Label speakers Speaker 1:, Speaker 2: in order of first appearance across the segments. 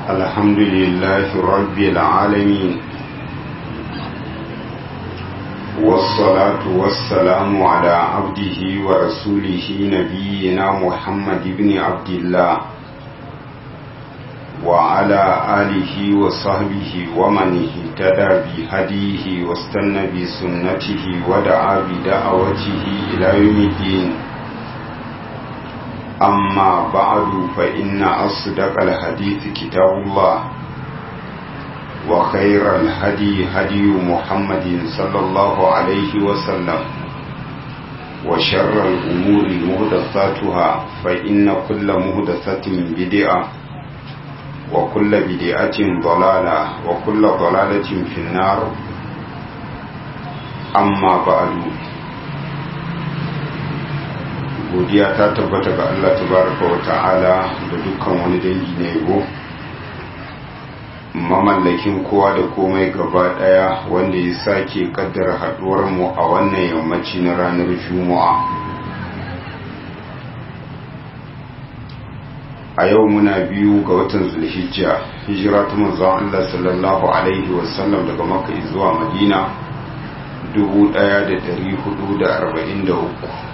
Speaker 1: الحمد لله رب العالمين والصلاة والسلام على عبده ورسوله نبينا محمد بن عبد الله وعلى آله وصحبه ومن اهتدى بهديه واستنى بسنته ودعا بدعوته إلى يوم الدين أما بعد فإن أصدق الحديث كتاب الله وخير الهدي هدي محمد صلى الله عليه وسلم وشر الأمور مهدثاتها فإن كل مهدثة بدعة وكل بدعة ضلالة وكل ضلالة في النار أما بعد godiya ta tabbata ga Allah tabaraka wa ta'ala da dukkan wani dangi na yabo mamallakin kowa da komai gaba daya wanda ya sake kaddara haduwar mu a wannan yammaci na ranar juma'a a yau muna biyu ga watan zulhijja hijira ta manzon Allah sallallahu alaihi wasallam daga makka zuwa madina 1443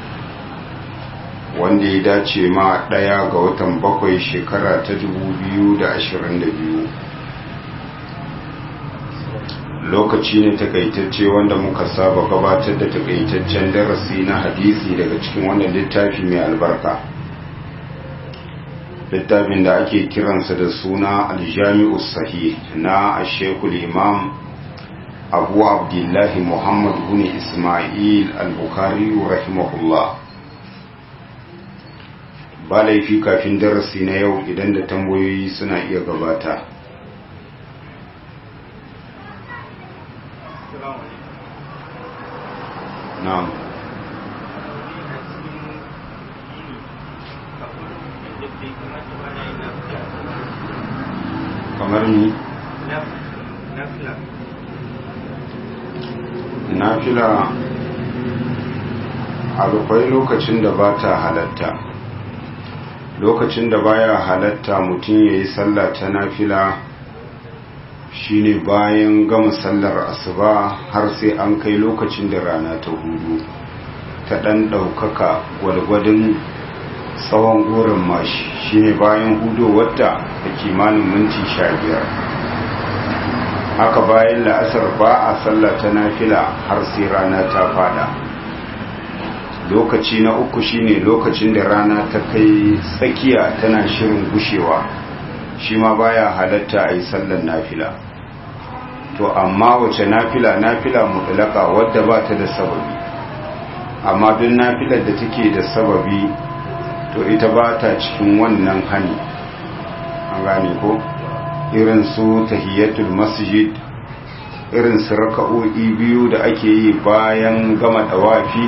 Speaker 1: wanda ya dace ma ɗaya ga watan bakwai shekara ta biyu. lokaci ne takaitacce wanda muka saba gabatar da takaitaccen darasi na hadisi daga cikin wannan littafi mai albarka littafin da ake kiransa da suna aljami'u sahih na ashekul imam abu abdullahi muhammad bin ismail al-bukhari rahimahullah ba laifi kafin darasi na yau idan da tambayoyi suna iya gabata na'am kamar ni nafila akwai lokacin da ba ta halatta lokacin da baya halatta mutum ya yi sallah ta nafila shine bayan gama sallar asuba har sai an kai lokacin da rana ta hudu ta ɗan ɗaukaka gwalgwadin tsawon goron mashi shine bayan hudu wata da kimanin minti sha biyar haka bayan la'asar ba a sallah ta nafila har sai rana ta fada lokaci na uku shine lokacin da rana ta kai tsakiya tana shirin gushewa shi ma baya halatta a yi sallan nafila to amma wace nafila nafila mutlaka wadda ba ta da sababi amma duk nafilar da take da sababi to ita ba ta cikin wannan hani an gane ko irin su tahiyatul masjid irin su raka'o'i biyu da ake yi bayan gama dawafi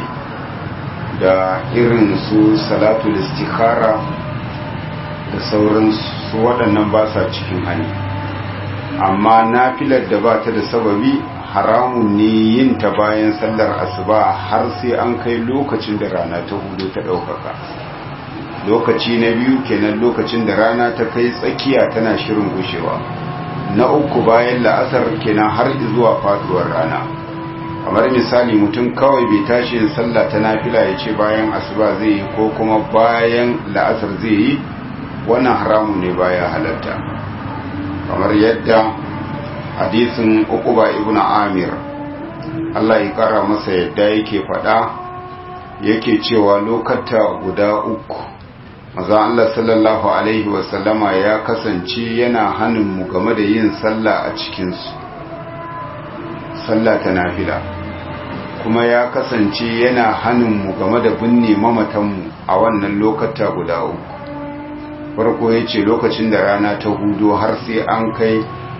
Speaker 1: da irin su salatul istikhara da sauransu waɗannan ba sa cikin hani amma nafilar da ba ta da sababi haramun ne yin ta bayan sallar asuba har sai an kai lokacin da rana ta hudu ta ɗaukaka lokaci na biyu kenan lokacin da rana ta kai tsakiya tana shirin gushewa na uku bayan la'asar kenan har zuwa faduwar rana kamar misali mutum kawai bai tashi yin sallah ta nafila ya ce bayan asuba zai yi ko kuma bayan la'asar zai yi wannan haramun ne baya halatta kamar yadda hadisin uquba ibn amir Allah ya kara masa yadda yake fada yake cewa lokata guda uku maza Allah sallallahu alaihi wasallama ya kasance yana hannun mu game da yin sallah a cikinsu sallah ta nafila kuma ya kasance yana hannunmu game da binne mamatanmu a wannan lokata guda uku farko ya ce lokacin da rana ta hudu har sai an kai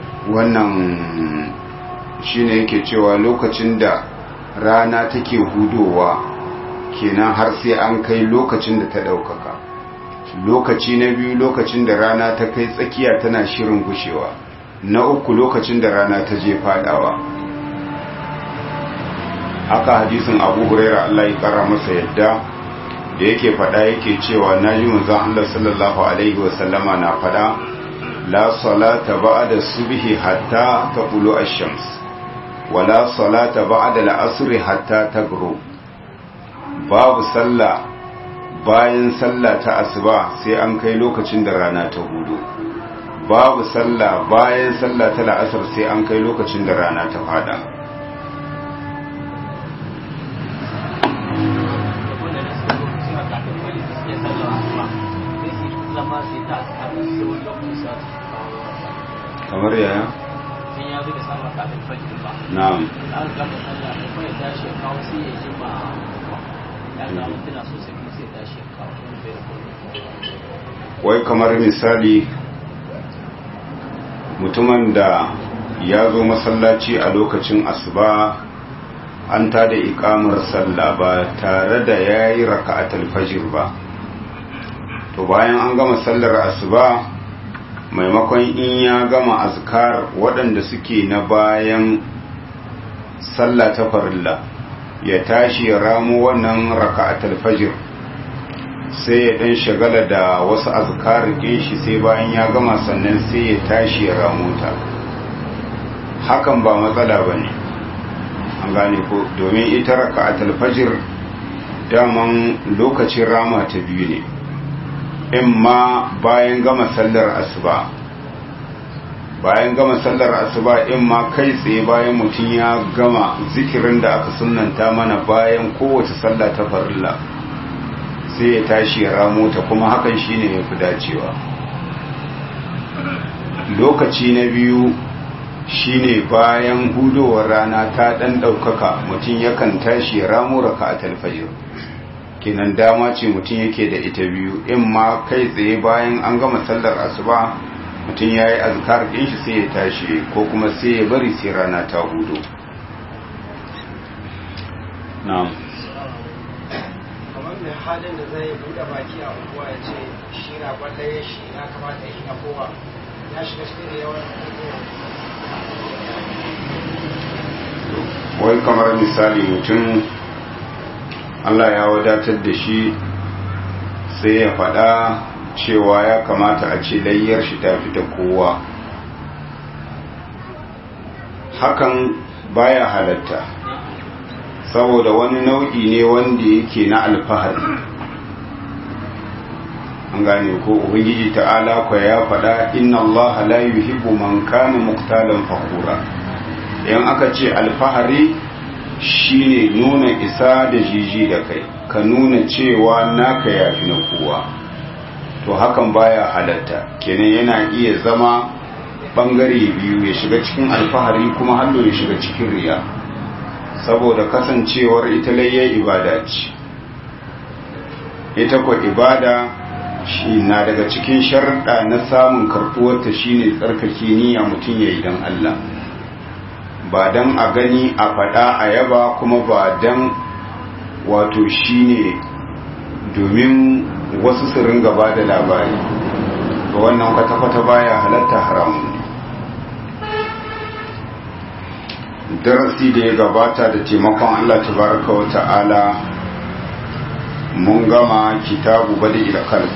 Speaker 1: wannan shine yake cewa lokacin da rana take hudowa kenan har sai an kai lokacin da ta ɗaukaka lokaci na biyu lokacin da rana ta kai tsakiya tana shirin gushewa na uku lokacin da rana ta je fadawa haka hadisin abu huraira Allah ya kara masa yadda da yake fada yake cewa na ji manzon Allah sallallahu alaihi wasallama na fada la salata ba'da subhi hatta taqulu ash-shams wa la salata ba'da al-asr hatta taghrub babu sallah bayan sallah ta asuba sai an kai lokacin da rana ta hudu babu sallah bayan sallah ta la'asar sai an kai lokacin da rana ta fada kamar yaya?
Speaker 2: sun ya zuka sallah kafin fajr ba
Speaker 1: na'am
Speaker 2: an gama sallah da kuma ya tashi ya kawo sai ya ji ma ya samu tuna sosai kuma sai ya tashi ya kawo kuma bai da kuma
Speaker 1: wai kamar misali mutumin da ya zo masallaci a lokacin asuba an ta da ikamar sallah ba tare da ya yi raka'atul fajr ba to bayan an gama sallar asuba maimakon in ya gama azkar waɗanda suke na bayan sallah ta farilla ya tashi ya ramu wannan raka'atul fajr sai ya dan shagala da wasu azkar din shi sai bayan ya gama sannan sai ya tashi ya ramu ta hakan ba matsala bane an gane ko domin ita raka'atul fajr daman lokacin rama ta biyu ne in ma bayan gama sallar asuba bayan gama sallar asuba in ma kai tsaye bayan mutum ya gama zikirin da aka sunanta mana bayan kowace sallah ta farilla sai ya tashi ya ramo ta kuma hakan shine ya fi dacewa lokaci na biyu shine bayan hudowar rana ta dan daukaka mutum yakan tashi ya ramo raka'atul fajr kenan dama ce mutum yake da ita biyu in ma kai tsaye bayan an gama sallar asuba mutum ya yi azkar ɗin shi sai ya tashi ko kuma sai ya bari sai rana ta hudu na'am
Speaker 3: kamar mai halin da zai buɗe baki a unguwa ya ce shi na kwallaye shi na kamata yi na kowa ya shiga cikin da yawan
Speaker 1: wai kamar misali mutum Allah ya wadatar da shi sai ya faɗa cewa ya kamata a ce layyar shi ta fita kowa hakan baya halatta saboda wani nau'i ne wanda yake na alfahari an gane ko ubangiji ta'ala kwa ya faɗa inna allaha la yuhibbu man kana muqtalan fakhura in aka ce alfahari shine nuna isa da jiji da kai ka nuna cewa naka yafi na kowa to hakan baya halatta kenan yana iya zama bangare biyu ya shiga cikin alfahari kuma hallo ya shiga cikin riya saboda kasancewar ita layya ibada ce ita ko ibada shi na daga cikin sharɗa na samun karɓuwarta shine tsarkake niyya mutum ya yi don Allah ba don a gani a faɗa a yaba kuma ba don wato shine domin wasu su ringa ba da labari ga wannan kwata-kwata baya halatta haramun darasi da ya gabata da taimakon Allah tabaraka wa ta'ala mun gama kitabu bada ila kalk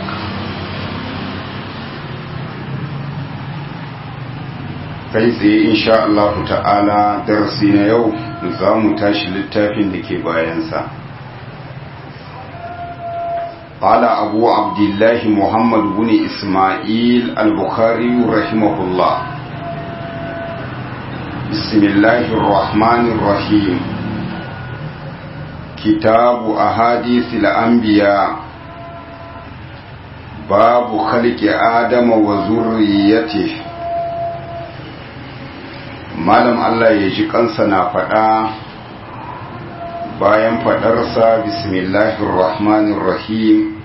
Speaker 1: kai tsaye insha Allah ta'ala darasi na yau za mu tashi littafin da ke bayansa قال أبو عبد الله محمد بن إسماعيل البخاري رحمه الله بسم الله الرحمن الرحيم كتاب أحاديث الأنبياء باب خلق آدم وذريته malam Allah ya ji kansa na faɗa bayan faɗarsa bismillahir rahmanir rahim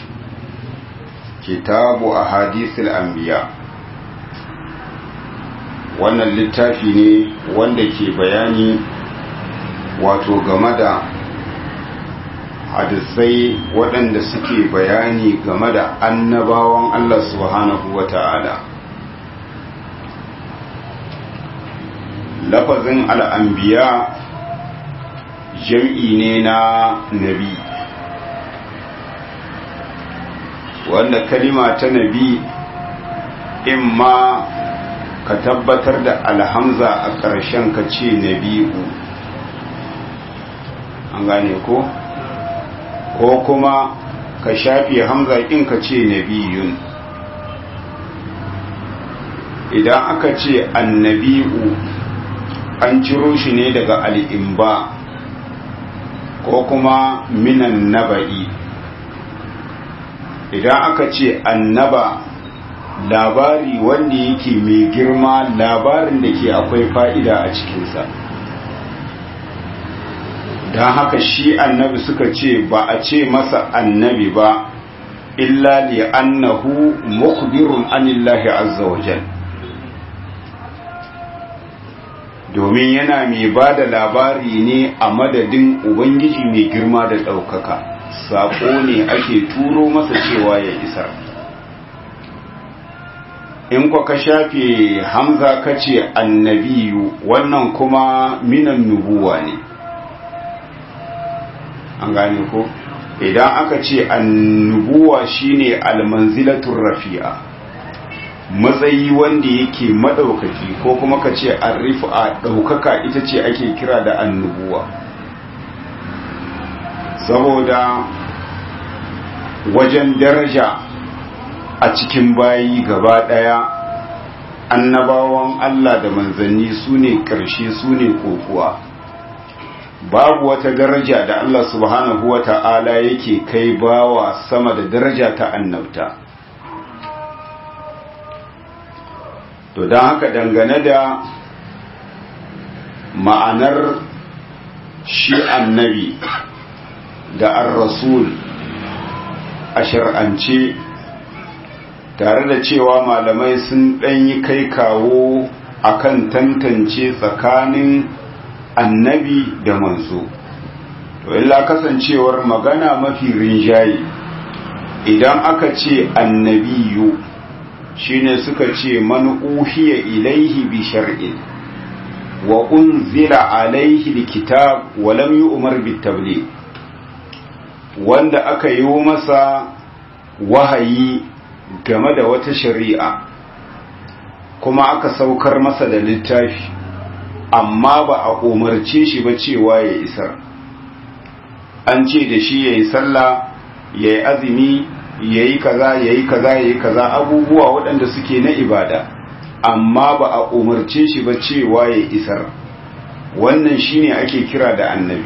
Speaker 1: kitabu ahadithil anbiya wannan littafi ne wanda ke bayani wato game da hadisai waɗanda suke bayani game da annabawan Allah subhanahu wa ta'ala lafazin al'ambiya jam'i ne na nabi wanda kalima ta nabi imma ka tabbatar da alhamza a ƙarshen ka ce nabi'u an gane ko ko kuma ka shafi hamza in ka ce nabiyun idan aka ce annabi'u an ciro shi ne daga al'imba ko kuma minan naba'i idan aka ce annaba labari wanda yake mai girma labarin da ke akwai fa'ida a cikinsa don haka shi annabi suka ce ba a ce masa annabi ba illa li annahu mukhbirun anillahi azza wa jal domin yana mai ba da labari ne a madadin ubangiji mai girma da ɗaukaka saƙo ne ake turo masa cewa ya isar in kwa ka shafe hamza ka ce annabiyu wannan kuma minan nubuwa ne an gane ko idan aka ce annubuwa shine almanzilatun rafi'a matsayi wanda yake madaukaki ko kuma ka ce arrifa daukaka ita ce ake kira da annubuwa saboda wajen daraja a cikin bayi gaba daya annabawan Allah da manzanni su ne ƙarshe su ne kokuwa babu wata daraja da Allah subhanahu wa ta'ala yake kai bawa sama da daraja ta annabta to don haka dangane da ma'anar shi annabi da ar-rasul a shar'ance tare da cewa malamai sun ɗanyi kai kawo akan tantance tsakanin annabi da manzo to illa kasancewar magana mafi rinjaye idan aka ce annabiyu shine suka ce man uhiya ilaihi bi shar'in wa unzila alaihi alkitab wa lam yu'mar bit tabligh wanda aka yi masa wahayi game da wata shari'a kuma aka saukar masa da littafi amma ba a umarce shi ba cewa ya isar an ce da shi ya yi sallah ya yi azumi ya yi kaza ya yi kaza ya yi kaza abubuwa waɗanda suke na ibada amma ba a umarce shi ba cewa ya isar wannan shine ake kira da annabi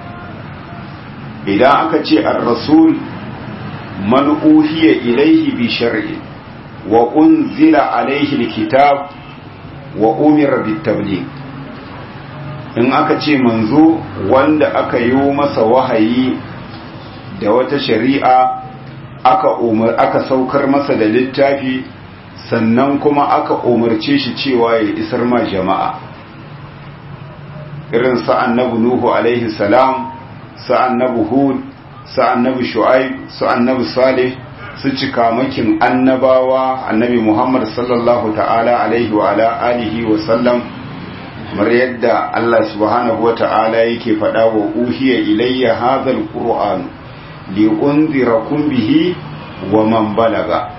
Speaker 1: idan aka ce ar-rasul man uhiya ilaihi bi shar'i wa unzila alaihi alkitab wa umira bit tabligh in aka ce manzo wanda aka yi masa wahayi da wata shari'a aka umar aka saukar masa da littafi sannan kuma aka umarce shi cewa ya isar ma jama'a irin sa annabi nuhu alaihi salam sa annabi hud sa annabi shu'aib sa annabi salih su cika makin annabawa annabi muhammad sallallahu ta'ala alaihi wa ala alihi wa sallam kamar yadda Allah subhanahu wa ta'ala yake faɗa wa uhiya ilayya hadhal qur'an li unzirakum bihi wa man balaga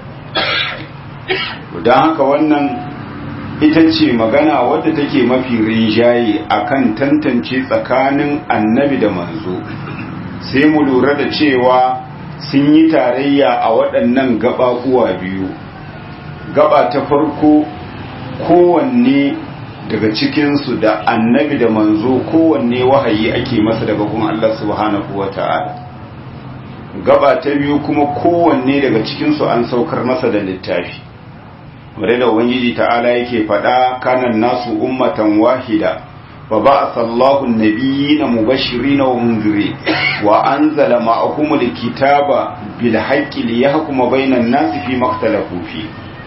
Speaker 1: don haka wannan ita ce magana wadda take mafi rinjaye akan tantance tsakanin annabi da manzo sai mu lura da cewa sun yi tarayya a waɗannan gaɓaɓuwa biyu gaba ta farko kowanne daga cikinsu da annabi da manzo kowanne wahayi ake masa daga kuma Allah subhanahu wa ta'ala gaba ta biyu kuma kowanne daga cikinsu an saukar masa da littafi wadda da ubangiji ta'ala yake faɗa kanan nasu ummatan wahida wa ba'atha Allahu an-nabiyyina mubashirin wa munzirin wa anzala ma'ahum al-kitaba bil haqqi liyahkuma bainan nasi fi maktalafu fi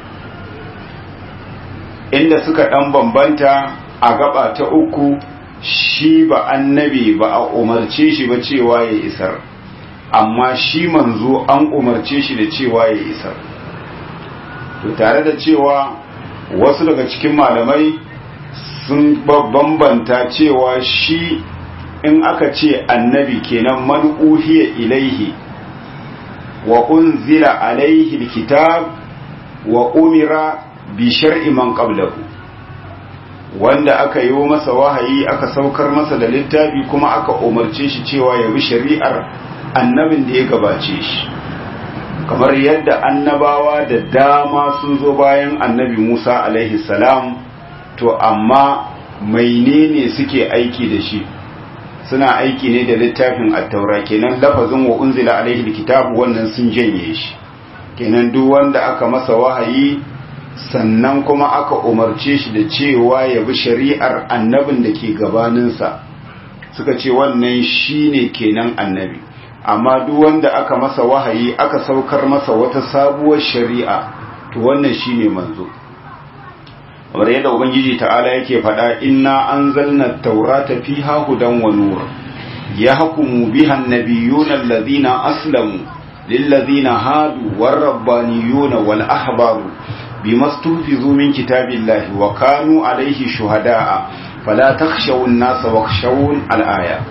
Speaker 1: inda suka dan bambanta a gaba ta uku shi ba annabi ba a umarce shi ba cewa ya isar amma shi manzo an umarce shi da cewa ya isar to tare da cewa wasu daga cikin malamai sun bambanta cewa shi in aka ce annabi kenan man uhiya ilaihi wa unzila alaihi alkitab wa umira bi shar'i man qablahu wanda aka yi masa wahayi aka saukar masa da littafi kuma aka umarce shi cewa ya bi shari'ar annabin da ya gabace shi kamar yadda annabawa da dama sun zo bayan annabi Musa alaihi salam to amma menene suke aiki da shi suna aiki ne da littafin attaura kenan lafazin wa unzila alaihi alkitabu wannan sun janye shi kenan duk wanda aka masa wahayi sannan kuma aka umarce shi da cewa ya bi shari'ar annabin da ke gabaninsa suka ce wannan shine kenan annabi amma duk wanda aka masa wahayi aka saukar masa wata sabuwar shari'a to wannan shine manzo kamar yadda ubangiji ta'ala yake faɗa inna anzalna at-taurata fiha hudan wa nur yahkumu biha an-nabiyyuna alladhina aslamu lilladhina hadu war-rabbaniyuna wal-ahbaru bima stuhfizu min kitabillahi wa kanu alayhi shuhada'a fala takhshaw an-nasa wakhshawun al-aya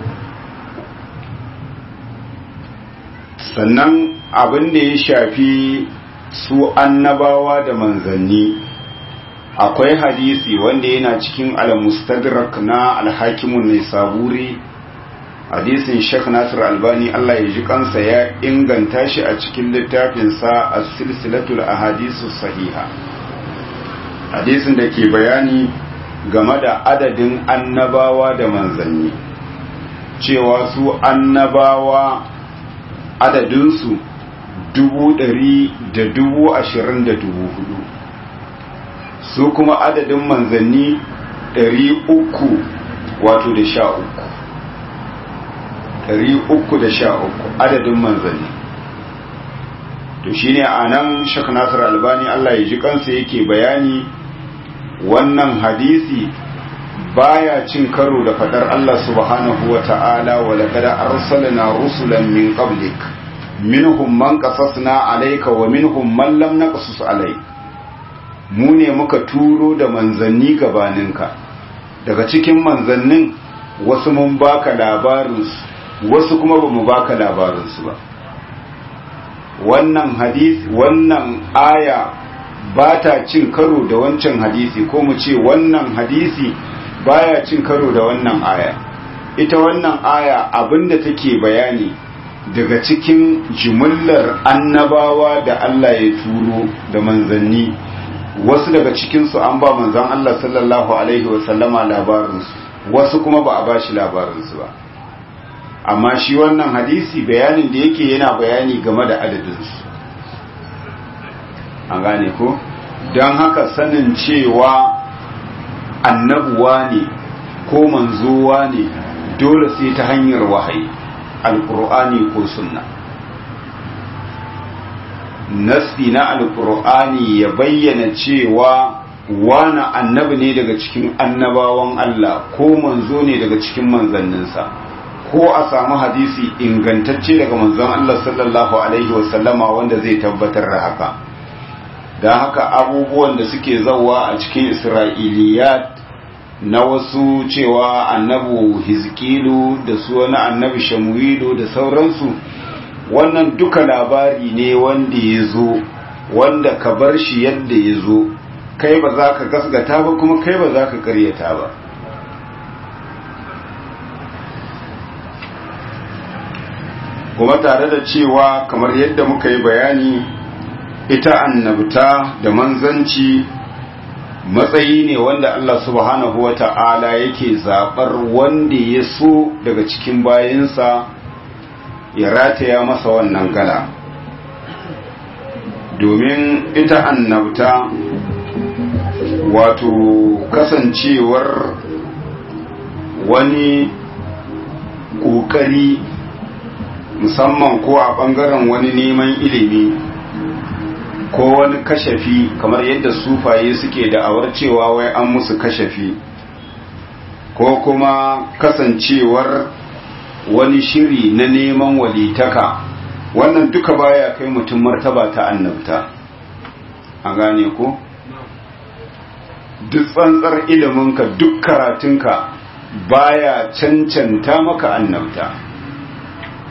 Speaker 1: sannan abin da ya shafi su annabawa da manzanni akwai hadisi wanda yana cikin al-mustadrak na al-hakimun ne saburi hadisin Sheikh Nasir Albani Allah ya ji kansa ya inganta shi a cikin littafinsa as-silsilatul ahadisu sahiha hadisin da ke bayani game da adadin annabawa da manzanni cewa su annabawa adadinsu dubu ɗari da dubu ashirin da dubu hudu su kuma adadin manzanni ɗari uku wato da sha uku ɗari uku da sha uku adadin manzanni to shine a nan shak nasir albani allah ya ji kansa yake bayani wannan hadisi baya cin karo da fadar Allah subhanahu wa ta'ala wa laqad arsalna rusulan min qablik minhum man qasasna alayka wa minhum man lam naqsus alayk mu ne muka turo da manzanni gabaninka daga cikin manzannin wasu mun baka labarin wasu kuma bamu baka labarin su ba wannan hadisi wannan aya ba ta cin karo da wancan hadisi ko mu ce wannan hadisi baya cin karo da wannan aya ita wannan aya abinda take bayani daga cikin jimillar annabawa da Allah ya turo da manzanni wasu daga cikinsu an ba manzan Allah sallallahu alaihi wasallama labarinsu wasu kuma ba a ba shi labarinsu ba amma shi wannan hadisi bayanin da yake yana bayani game da adadinsu an gane ko don haka sanin cewa annabuwa ne ko manzowa ne dole sai ta hanyar wahayi alkur'ani ko sunna nasti na alkur'ani ya bayyana cewa wani annabi ne daga cikin annabawan Allah ko manzo ne daga cikin manzanninsa ko a samu hadisi ingantacce daga manzon Allah sallallahu alaihi wasallama wanda zai tabbatar da haka don haka abubuwan da suke zauwa a cikin isra'iliyat na wasu cewa annabu hizkilu da su wani annabi shamuilu da sauransu wannan duka labari ne wanda ya zo wanda ka bar shi yadda ya zo kai ba za ka gasgata ba kuma kai ba za ka karyata ba kuma tare da cewa kamar yadda muka yi bayani ita annabta da manzanci matsayi ne wanda Allah subhanahu wa ta'ala yake zaɓar wanda ya so daga cikin bayansa ya rataya masa wannan gala domin ita annabta wato kasancewar wani ƙoƙari musamman ko a ɓangaren wani neman ilimi ko wani kashafi kamar yadda sufaye suke da'awar cewa wai an musu kashafi ko kuma kasancewar wani shiri na neman walitaka wannan duka baya kai mutum martaba ta annabta a gane ko duk tsantsar iliminka duk karatunka baya cancanta maka annabta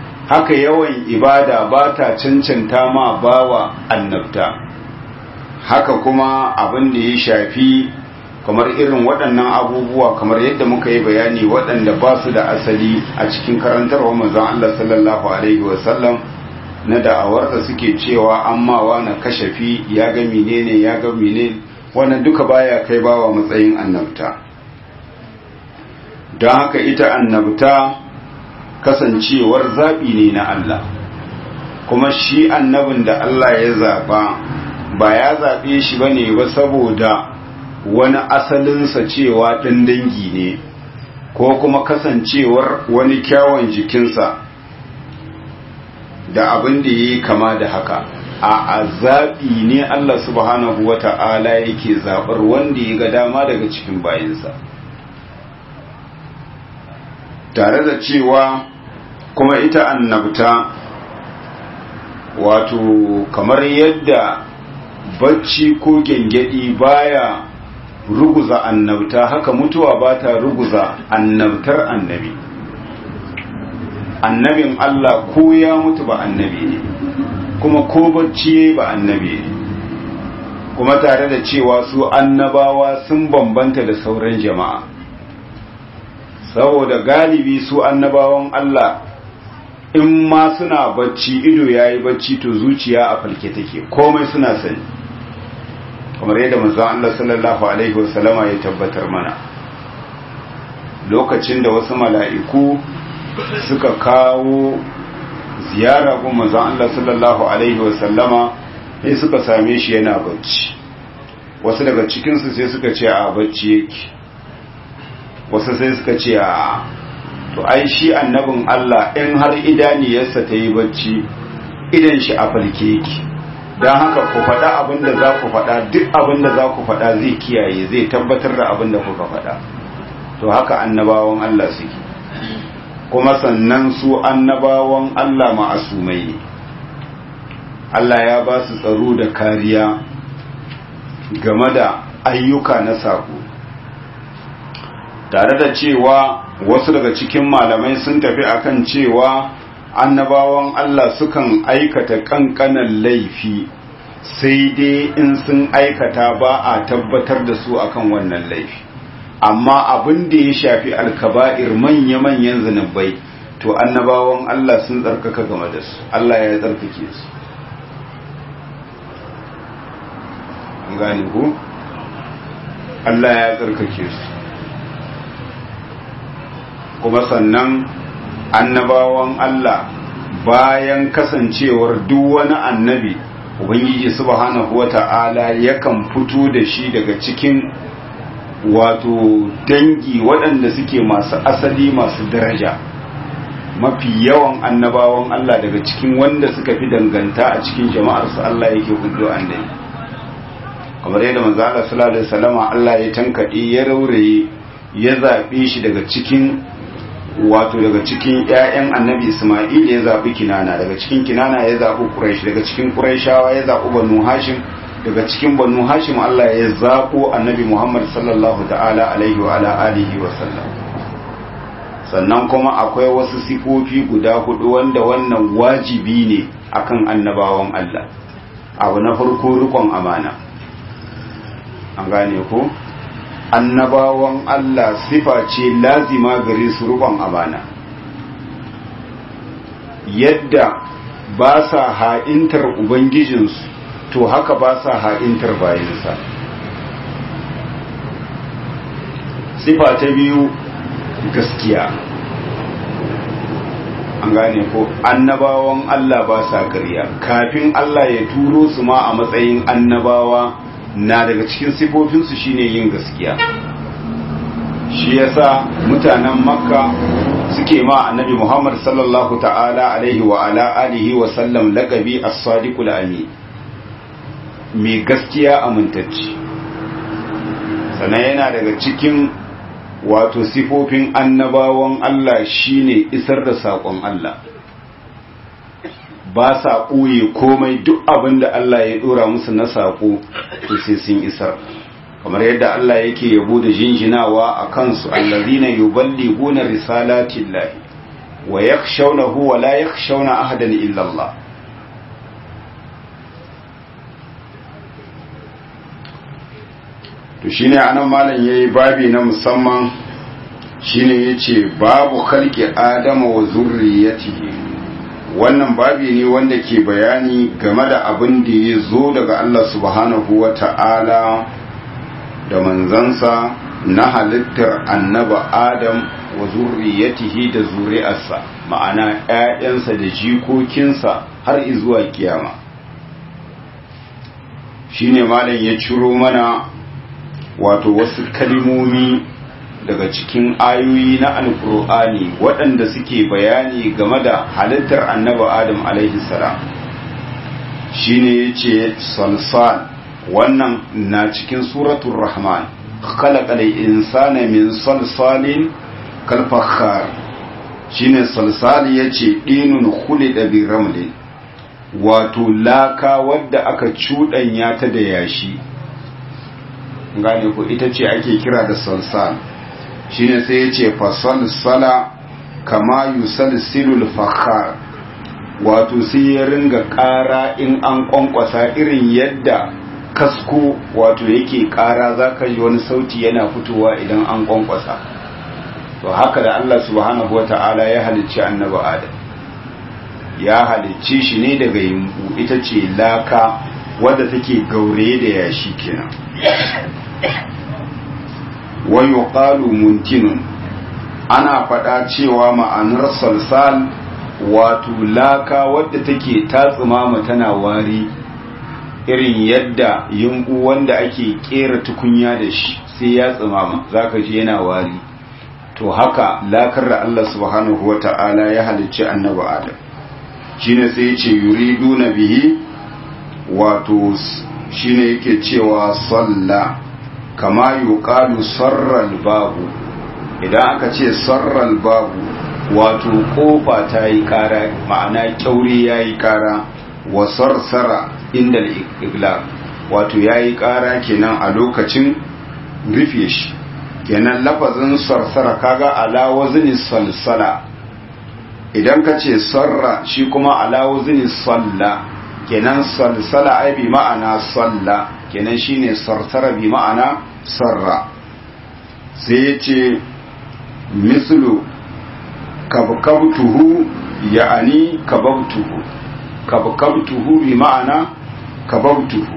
Speaker 1: haka yawan ibada ba ta cancanta ma bawa annabta haka kuma abin da ya shafi kamar irin waɗannan abubuwa kamar yadda muka yi bayani waɗanda ba su da asali a cikin karantarwa manzon Allah sallallahu alaihi wasallam na da'awar da suke cewa amma na kashafi ya ga menene ya ga menene wannan duka baya kai bawa matsayin annabta don haka ita annabta kasancewar zaɓi ne na Allah kuma shi annabin da Allah ya zaɓa ba ya zaɓe shi ba ne ba saboda wani asalinsa cewa ɗan dangi ne ko kuma kasancewar wani kyawun jikinsa da abin da ya yi kama da haka a zaɓi ne Allah subhanahu wa ta'ala yake zaɓar wanda ya ga dama daga cikin bayansa tare da cewa kuma ita annabta wato kamar yadda bacci ko gyangyaɗi baya ruguza annabta haka mutuwa ba ta ruguza annabtar annabi annabin Allah ko ya mutu ba annabi ne kuma ko bacci ba annabi ne kuma tare da cewa su annabawa sun bambanta da sauran jama'a saboda galibi su annabawan Allah in ma suna bacci ido yayi bacci to zuciya a falke take komai suna sani kamar yadda manzon Allah sallallahu alaihi wasallama ya tabbatar mana lokacin da wasu mala'iku suka kawo ziyara gun manzon Allah sallallahu alaihi wasallama sai suka same shi yana bacci wasu daga cikinsu sai suka ce a bacci yake wasu sai suka ce a to ai shi annabin Allah in har idaniyarsa ta yi bacci idan shi a falke yake don haka ku faɗa abin da za ku faɗa duk abin da za ku faɗa zai kiyaye zai tabbatar da abin da kuka faɗa to haka annabawan Allah suke kuma sannan su annabawan Allah ma'asumai ne Allah ya ba su tsaro da kariya game da ayyuka na sako tare da cewa wasu daga cikin malamai sun tafi akan cewa annabawan Allah sukan aikata kankanan laifi sai dai in sun aikata ba a tabbatar da su akan wannan laifi amma abin da ya shafi alkaba'ir manya-manyan zunubai to annabawan Allah sun tsarkaka game da su Allah ya tsarkake su gane ku Allah ya tsarkake su kuma sannan annabawan Allah bayan kasancewar duk wani annabi ubangiji subhanahu wata'ala yakan fito da shi daga cikin wato dangi waɗanda suke masu asali masu daraja mafi yawan annabawan Allah daga cikin wanda suka fi danganta a cikin jama'arsu Allah yake hudu annabi kamar yadda manzo Allah sallallahu alaihi wasallam Allah ya tankade ya rauraye ya zabe shi daga cikin wato daga cikin ƴaƴan annabi Isma'il ya zabi Kinana daga cikin Kinana ya zabi Quraysh daga cikin Qurayshawa ya zabi Banu Hashim daga cikin Banu Hashim Allah ya zabo annabi Muhammad sallallahu ta'ala alaihi wa ala alihi wa sallam sannan kuma akwai wasu sifofi guda hudu wanda wannan wajibi ne akan annabawan Allah abu na farko rikon amana an gane ko annabawan Allah sifa ce lazima gare su rubon amana yadda ba sa ha'intar ubangijinsu to haka ba sa ha'intar bayansa sifa ta biyu gaskiya an gane ko annabawan Allah ba sa ƙarya kafin Allah ya turo su ma a matsayin annabawa na daga cikin sifofinsu shine yin gaskiya shi yasa mutanen makka suke ma annabi muhammad sallallahu ta'ala alaihi wa ala alihi wa sallam laqabi as-sadiqul amin mai gaskiya amintacci sannan yana daga cikin wato sifofin annabawan Allah shine isar da saƙon Allah ba sa ɓoye komai duk abin da Allah ya ɗora musu na saƙo to sai sun isar kamar yadda Allah yake yabo da jinjinawa a kansu allazina yuballighuna risalatin lahi wa yakhshawnahu wa la yakhshawna ahadan illa Allah to shine anan malam yayi babi na musamman shine yace babu khalqi adama wa zurriyatihi wannan babi ne wanda ke bayani game da abin da ya zo daga Allah subhanahu wa ta'ala da manzansa na halittar annaba Adam wa zurriyatihi da zuri'arsa ma'ana ‘ya'yansa da jikokinsa har izuwa kiyama shi ne malam ya ciro mana wato wasu kalimomi daga cikin ayoyi na alkur'ani waɗanda suke bayani game da halittar annaba adam alaihi salam shine yace salsal wannan na cikin suratul rahman khalaqal insana min salsalin kal fakhar shine salsal yace dinun khulida bi ramlin wato laka wadda aka cuɗanya ta da yashi gane ko ita ce ake kira da salsal shine sai ya ce fasalsala kama yusalsilul fakhar wato sai ya ringa ƙara in an ƙwanƙwasa irin yadda kasko wato yake ƙara za ka ji wani sauti yana fitowa idan an ƙwanƙwasa to haka da Allah subhanahu wa ta'ala ya halicci annabi adam ya halicci shi ne daga yimbu ita ce laka wadda take gaure da yashi kenan wa yuqalu muntinun ana faɗa cewa ma'anar salsal wato laka wadda take tatsumama tana wari irin yadda yungu wanda ake kera tukunya da shi sai ya tsumama zaka ji yana wari to haka lakar da Allah subhanahu wata'ala ya halicci annabi Adam shine sai ya ce yuriduna bihi wato shine yake cewa salla kama yuqalu sarral babu idan aka ce sarral babu wato kofa ta yi kara ma'ana kyauri ya yi kara wa sarsara inda igla wato ya yi kara kenan a lokacin rufe shi kenan lafazin sarsara kaga ala wazni salsala idan ka ce sarra shi kuma ala wazni salla kenan salsala ai bi ma'ana salla kenan shine sarsara bi ma'ana sarra sai ya ce mislu kabkabtuhu ya'ani kababtuhu kabkabtuhu bi ma'ana kababtuhu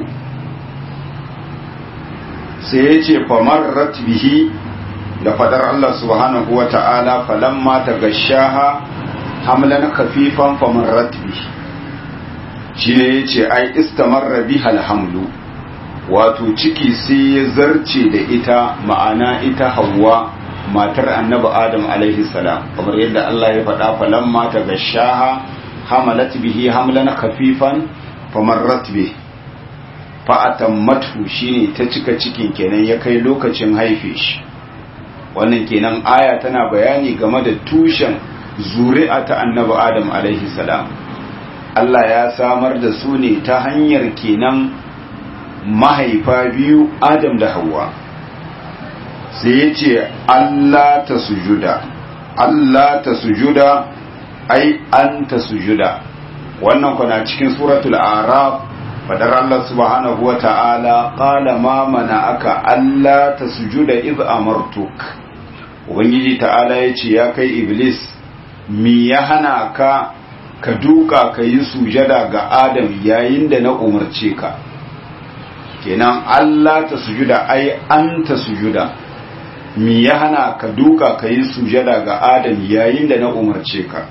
Speaker 1: sai ya ce famarrat bihi da fadar Allah subhanahu wa ta'ala falamma ta gashaha hamlan khafifan famarrat bihi shi ne ya ce ai istamarra biha alhamlu wato ciki sai ya zarce da ita ma'ana ita hawa matar annabi adam alaihi salam kamar yadda Allah ya faɗa falamma ta gashaha hamalat bihi hamlan khafifan famarrat bihi fa'atammatu shine ta cika cikin kenan ya kai lokacin haife shi wannan kenan aya tana bayani game da tushen zuri'a ta annabi adam alaihi salam Allah ya samar da su ne ta hanyar kenan mahaifa biyu adam da hawa sai ya ce Allah ta sujuda Allah ta sujuda ai an ta sujuda wannan kuna cikin suratul araf fadar Allah subhanahu wa ta'ala ƙala ma mana aka Allah ta sujuda iz amartuk Ubangiji ta'ala ya ce ya kai Iblis mi ya hana ka ka duka ka yi sujada ga Adam yayin da na umarce ka kenan Allah ta sujuda ai an ta sujuda mi ya hana ka duka ka yi sujada ga Adam yayin da na umarce ka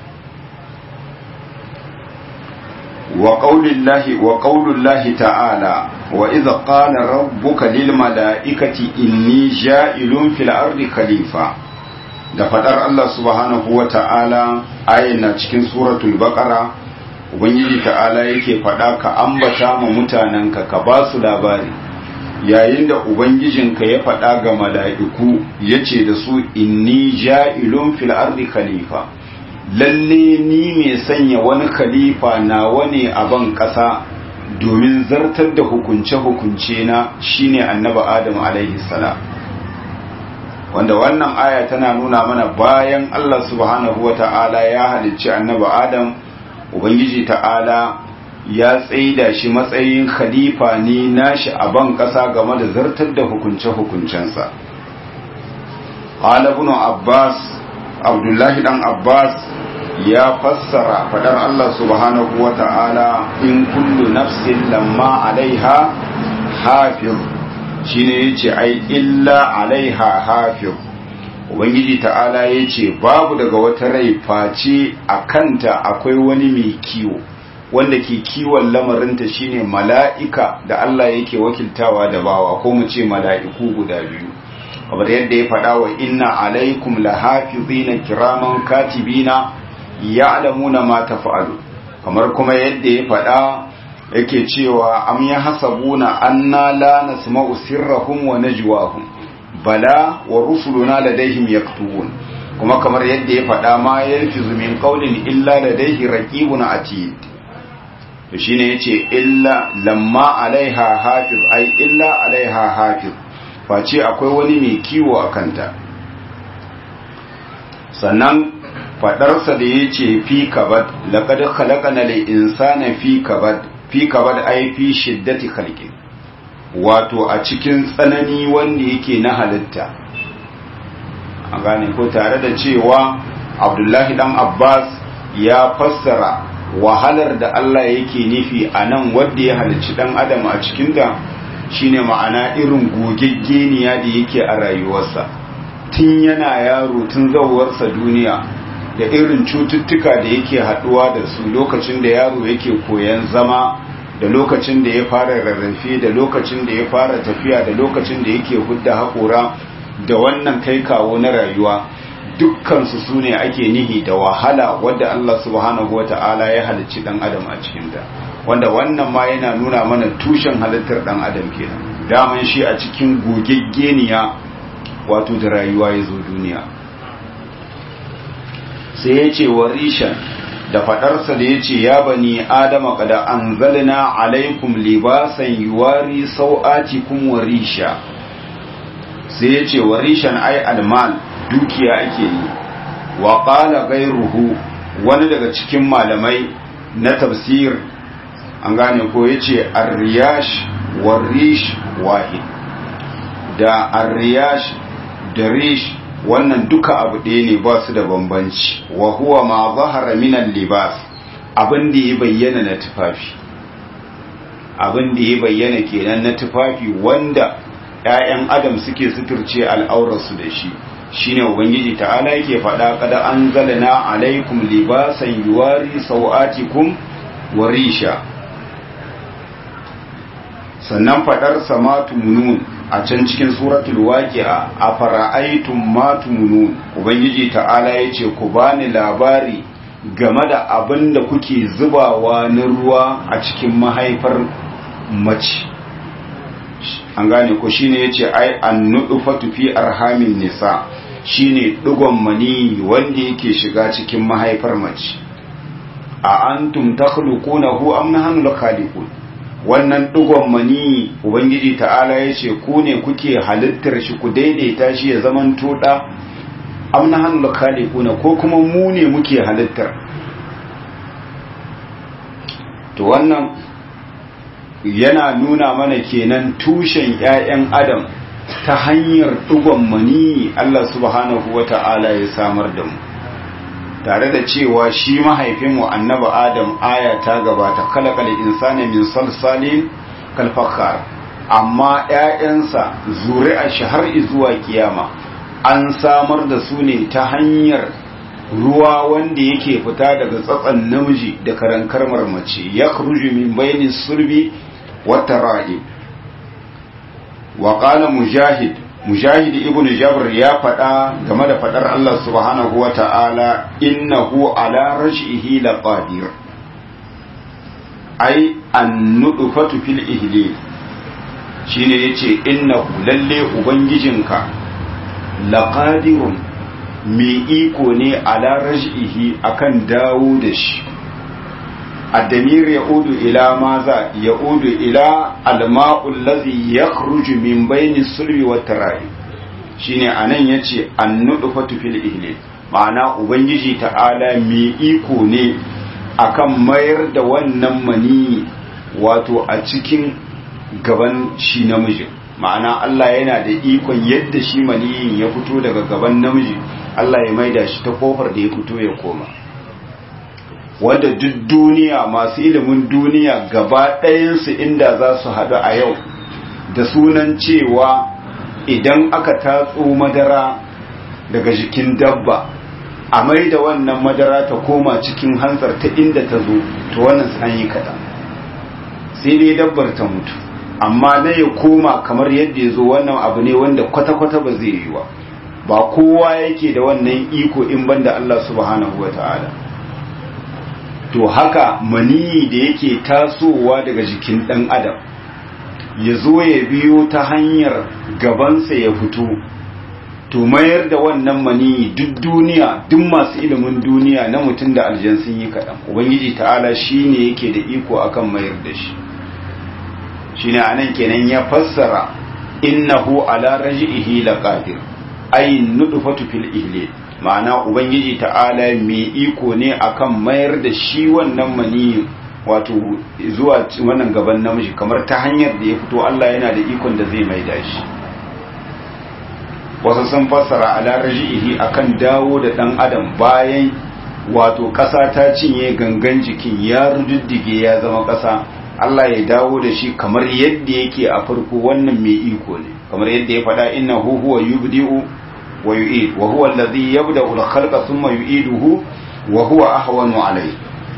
Speaker 1: وقول الله وقول الله تعالى وإذا قال ربك للملائكة إني جائل في الأرض خليفة da fadar Allah subhanahu wa ta'ala ayyana cikin suratul baqara ubangiji ta'ala yake fada ka ambata ma mutanenka ka ba su labari yayin da ubangijinka ya fada ga mala'iku yace da su inni ja'ilun fil ardi khalifa lalle ni mai sanya wani khalifa na wani a ban ƙasa domin zartar da hukunce-hukunce na shine annabi adam alaihi salam wanda wannan aya tana nuna mana bayan Allah subhanahu wa ta'ala ya halicci annabi adam ubangiji ta'ala ya tsaida shi matsayin khalifa ne nashi a ban ƙasa game da zartar da hukunce-hukuncensa ibn abbas abdullahi dan abbas ya fassara fadar allah subhanahu wa ta'ala in kullu nafsin lamma alaiha hafiz shine yace ai illa alaiha hafiz ubangiji ta'ala yace babu daga wata rai face a kanta akwai wani mai kiwo wanda ke kiwon lamarinta shine mala'ika da Allah yake wakiltawa da bawa ko mu ce mala'iku guda biyu kamar yadda ya faɗa wa inna alaikum lahafizina kiraman katibina ya'lamuna ma taf'alu kamar kuma yadda ya faɗa yake cewa am ya hasabuna anna la nasma'u sirrahum wa najwahum bala wa rusuluna ladaihim yaktubun kuma kamar yadda ya faɗa ma yalfizu min qawlin illa ladaihi raqibun atid to shine yace illa lamma alaiha hafiz ai illa alaiha hafiz face akwai wani mai kiwo a kanta sannan fadarsa da yace fi kabad laqad khalaqana lil insana fi kabad fi kabad ai fi shiddati khalqin wato a cikin tsanani wanda yake na halitta a gane ko tare da cewa abdullahi dan abbas ya fassara wahalar da Allah yake nufi a nan wadda ya halicci dan adam a cikinta shine ma'ana irin gogeggeniya da yake a rayuwarsa tun yana yaro tun zauwarsa duniya da irin cututtuka da yake haduwa da su lokacin da yaro yake koyan zama da lokacin da ya fara rarrafe da lokacin da ya fara tafiya da lokacin da yake hudda haƙora da wannan kai kawo na rayuwa dukkansu su ne ake nihi da wahala wadda Allah subhanahu wa ta'ala ya halicci ɗan adam a cikinta wanda wannan ma yana nuna mana tushen halittar ɗan adam kenan daman shi a cikin gogeggeniya wato da rayuwa ya zo duniya sai ya ce wa rishan da faɗarsa da ya ce ya bani adama kada an zalina alaikum libasan yuwari sau'atikum wa risha sai ya ce wa rishan ai almal dukiya ake yi wa ƙala gairuhu wani daga cikin malamai na tafsir an gane ko ya ce arriyash wa rish wahid da arriyash da rish wannan duka abu ɗaya ne ba su da bambanci wa huwa ma zahara minan libas abin da ya bayyana na tufafi abin da ya bayyana kenan na tufafi wanda ‘ya'yan adam suke suturce al'aurarsu da shi shine ubangiji ta'ala yake faɗa kada an zalana alaikum libasan yuwari sau'atikum wa risha sannan faɗar samatu munun a can cikin suratul waqi'a a fara'aitum matu munun ubangiji ta'ala yace ku bani labari game da abin da kuke zubawa na ruwa a cikin mahaifar mace an gane ko shine yace ai annudufatu fi arhamin nisa shine digon mani wanda yake shiga cikin mahaifar mace a antum takhluqunahu am nahnu khaliqun wannan digon mani ubangiji ta'ala yace ku ne kuke halittar shi ku daidaita shi ya zaman toda am nahnu khaliquna ko kuma mu ne muke halittar to wannan yana nuna mana kenan tushen ‘ya'yan adam ta hanyar ɗigon mani Allah subhanahu wa ta'ala ya samar da mu tare da cewa shi mahaifinmu annaba adam aya ta gabata kalakal insani min salsalin kalfakar amma ‘ya'yansa zuri'a shi har zuwa kiyama an samar da su ne ta hanyar ruwa wanda yake fita daga tsatsan namiji da karankar mace ya min bainin sulbi wata ra'i wa ƙala mujahid mujahid ibn jabr ya faɗa game da faɗar Allah subhanahu wa ta'ala innahu ala raj'ihi laqadir ai an nudufatu fil ihli shine yace innahu lalle ubangijinka laqadirun mai iko ne ala raj'ihi akan dawo da shi الدمير يعود إلى ماذا يعود إلى الماء الذي يخرج من بين الصلب والترائب shine anan yace annudufatu fil ihlil ma'ana ubangiji ta'ala mai iko ne akan mayar da wannan mani wato a cikin gaban shi namijin ma'ana Allah yana da ikon yadda shi maniyin ya fito daga gaban namiji Allah ya maida shi ta kofar da ya fito ya koma wanda duk duniya masu ilimin duniya gaba ɗayansu inda za su haɗu a yau da sunan cewa idan aka tatso madara daga jikin dabba a mai da wannan madara ta koma cikin hantsar ta inda ta zo to wannan an yi kaɗan sai dai dabbar ta mutu amma na ya koma kamar yadda ya zo wannan abu ne wanda kwata-kwata ba zai yi wa ba kowa yake da wannan iko in banda Allah subhanahu wa ta'ala to haka maniyi da yake tasowa daga jikin ɗan adam ya zo ya biyo ta hanyar gabansa ya fito to mayar da wannan maniyi duk duniya duk masu ilimin duniya na mutum da aljan sun yi kaɗan ubangiji ta'ala shi ne yake da iko akan mayar da shi shi ne anan kenan ya fassara innahu ala raji'ihi laqadir ay nudfatu fil ihle ma'ana ubangiji ta'ala mai iko ne akan mayar da shi wannan maniyi wato zuwa wannan gaban namiji kamar ta hanyar da ya fito Allah yana da ikon da zai maida shi wasu sun fassara ala raji'ihi akan dawo da dan adam bayan wato ƙasa ta cinye gangan jikin ya rududdige ya zama ƙasa Allah ya dawo da shi kamar yadda yake a farko wannan mai iko ne kamar yadda ya faɗa inna hu huwa yubdi'u wa yu'id wa huwa alladhi yabda'u al-khalqa thumma yu'iduhu wa huwa ahwanu alayhi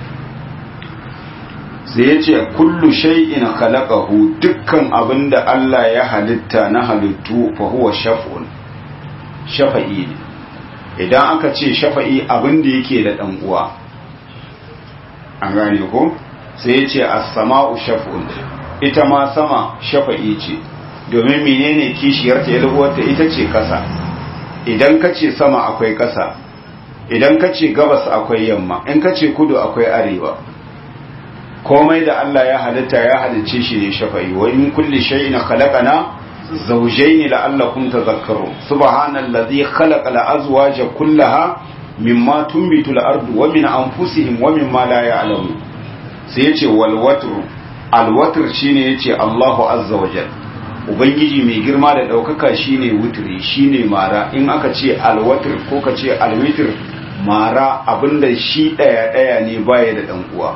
Speaker 1: sai yace kullu shay'in khalaqahu dukkan abinda Allah ya halitta na halittu fa huwa shaf'un shafa'i ne idan aka ce shafa'i abinda yake da dan uwa an gane ko sai ya ce as-sama'u shaf'un ita ma sama shafa'i ce domin menene kishiyarta ya lubuwarta ita ce kasa idan ka ce sama akwai kasa idan ka ce gabas akwai yamma in ka ce kudu akwai arewa komai da Allah ya halitta ya halicce shi ne shafa'i wa in kulli shay'in khalaqana zawjayn la'allakum tadhakkarun subhanallazi khalaqa al-azwaja kullaha mimma tunbitu al-ardu wa min anfusihim wa mimma la ya'lamun sai ya ce walwatur alwatur shine ya ce Allahu azza wa jal ubangiji mai girma da ɗaukaka shine wuturi shine mara in aka ce alwatur ko ka ce alwitur mara abinda shi ɗaya ɗaya ne baya da ɗan uwa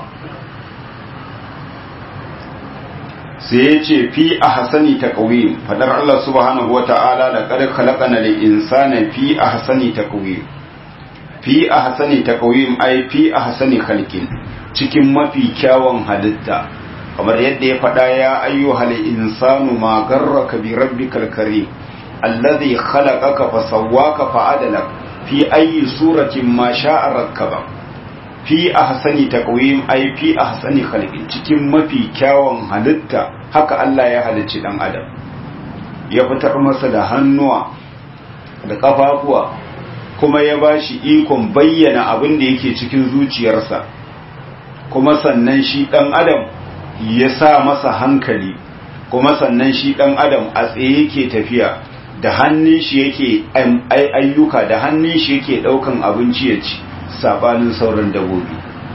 Speaker 1: sai ya ce fi a hasani ta ƙauye fadar Allah subhanahu wa ta'ala da ƙar kalakana da insana fi a hasani ta ƙauye fi a hasani ta ƙauye ai fi a hasani halkin cikin mafi kyawun halitta kamar yadda ya faɗa ya ayyuhal insanu ma garraka bi rabbikal karim alladhi khalaqaka fa sawwaka fa adalak fi ayyi suratin ma sha'a rakkaba fi ahsani taqwim ay fi ahsani khalqin cikin mafi kyawun halitta haka Allah ya halicci dan adam ya fitar masa da hannuwa da kafafuwa kuma ya bashi ikon bayyana abin da yake cikin zuciyarsa kuma sannan shi ɗan adam ya sa masa hankali kuma sannan shi ɗan adam a tsaye yake tafiya da hannun shi yake ayyuka da hannun shi yake ɗaukan abinci ya ci sabanin sauran dabobi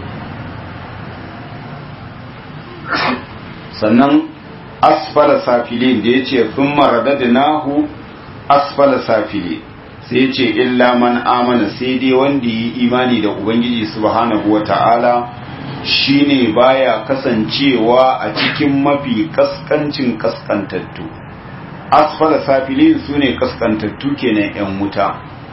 Speaker 1: sannan asfala safilin da ya ce sun maradada nahu asfala safilin sai ce illa man amana sai dai wanda yi imani da ubangiji subhanahu wa ta'ala shine baya kasancewa a cikin mafi kaskancin kaskantattu asfala safilin su ne kaskantattu kenan yan wuta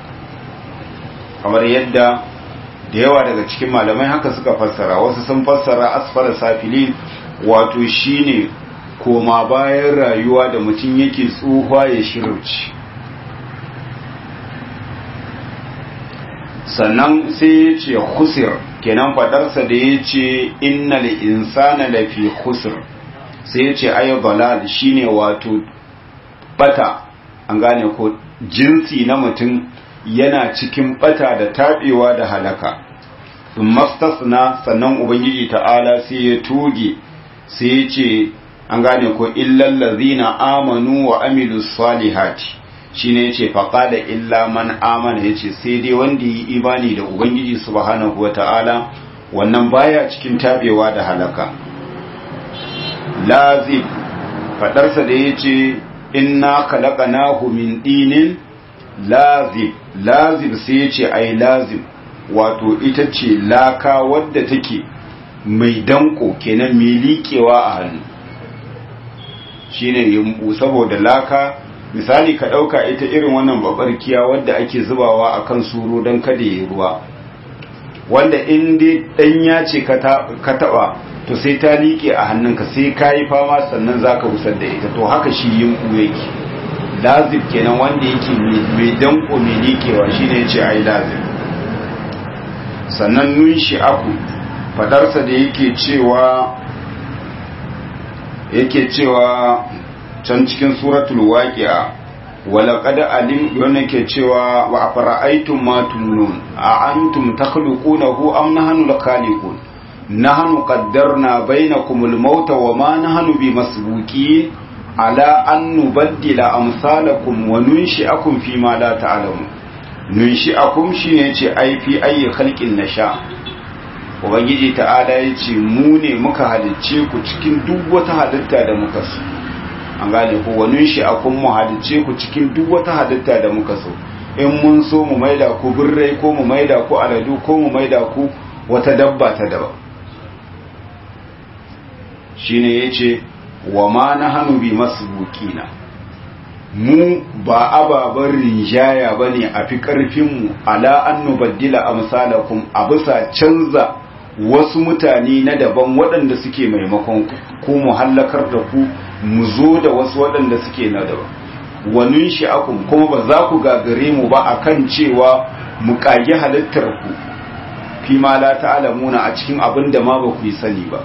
Speaker 1: kamar yadda da yawa daga cikin malamai haka suka fassara wasu sun fassara asfala safilin wato shine koma bayan rayuwa da mutum yake tsuhuwa ya shirauci sannan sai ya ce khusir kenan fadarsa da ya ce innal insana lafi khusr sai ya ce ayo balal shine wato bata an gane ko jinsi na mutum yana cikin bata da tabewa da halaka mastasna sannan ubangiji ta'ala sai ya toge sai ya ce an gane ko illal ladzina amanu wa amilus salihati shine yace faqala illa man amana yace sai dai wanda yi imani da ubangiji subhanahu wataala wannan baya cikin tabewa da halaka lazib fadarsa da yace inna khalaqnahu min dinin lazib lazib sai yace ai lazib wato ita ce laka wadda take mai danko kenan mai liƙewa a hannu shine yumbu saboda laka misali ka ɗauka ita irin wannan babarkiya wadda ake zubawa a kan suro don kada ya ruwa wanda in dai ɗanya ce ka taɓa to sai ta liƙe a hannunka sai ka yi fama sannan za ka wusar da ita to haka shi yumbu yake lazib kenan wanda yake mai danko mai liƙewa shine ya ce ai lazib sannan nun shi aku fadarsa da yake cewa yake cewa can cikin suratul waqi'a wala qad alim yana ke cewa wa afara'aytum ma tumnun a antum takhluqunahu am nahnu al-khaliqun nahnu qaddarna bainakum al-mauta wa ma nahnu bimasbuqin ala an nubaddila amsalakum wa nunshi'akum fi ma la ta'lamun nunshi'akum shine yace ai fi ayi khalqin nasha ubangiji ta'ala yace mu ne muka halicce ku cikin duk wata halitta da muka so an gane ku wa nunshi'akum mu halicce ku cikin duk wata halitta da muka so in mun so mu maida ku birrai ko mu maida ku aladu ko mu maida ku wata dabba ta daban shine yace wa ma nahnu bi masbuqina mu ba ababen rinjaya ba ne a fi ƙarfinmu ala an nubaddila amsalakum a bisa canza wasu mutane na daban waɗanda suke maimakon ku mu hallakar da ku mu zo da wasu waɗanda suke na daban wanin sha'akun kuma ba za ku gagare mu ba akan cewa mu ƙage halittar ku fi ma la ta'lamuna a cikin abin da ma ba ku yi sani ba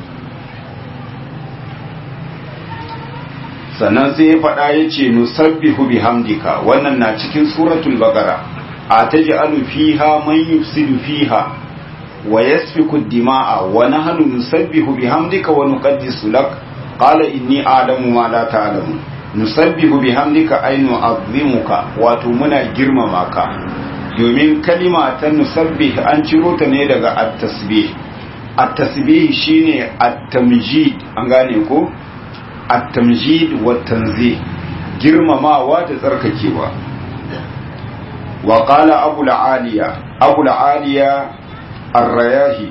Speaker 1: sannan sai ya faɗa ya ce nusabbihu bihamdika wannan na cikin suratul baqara a taj'alu fiha man yufsidu fiha wa yasfiku dima'a wa nahnu nusabbihu bihamdika wa nuqaddisu lak qala inni a'lamu ma la ta'lamu nusabbihu bihamdika ay nu'azzimuka wato muna girmama ka domin kalima ta nusabbih an ciro ta ne daga at-tasbih at-tasbih shine at-tamjid an gane ko التمجيد والتنزيه girmamawa da tsarkakewa wa qala abu al-aliya abu al-aliya ar-rayahi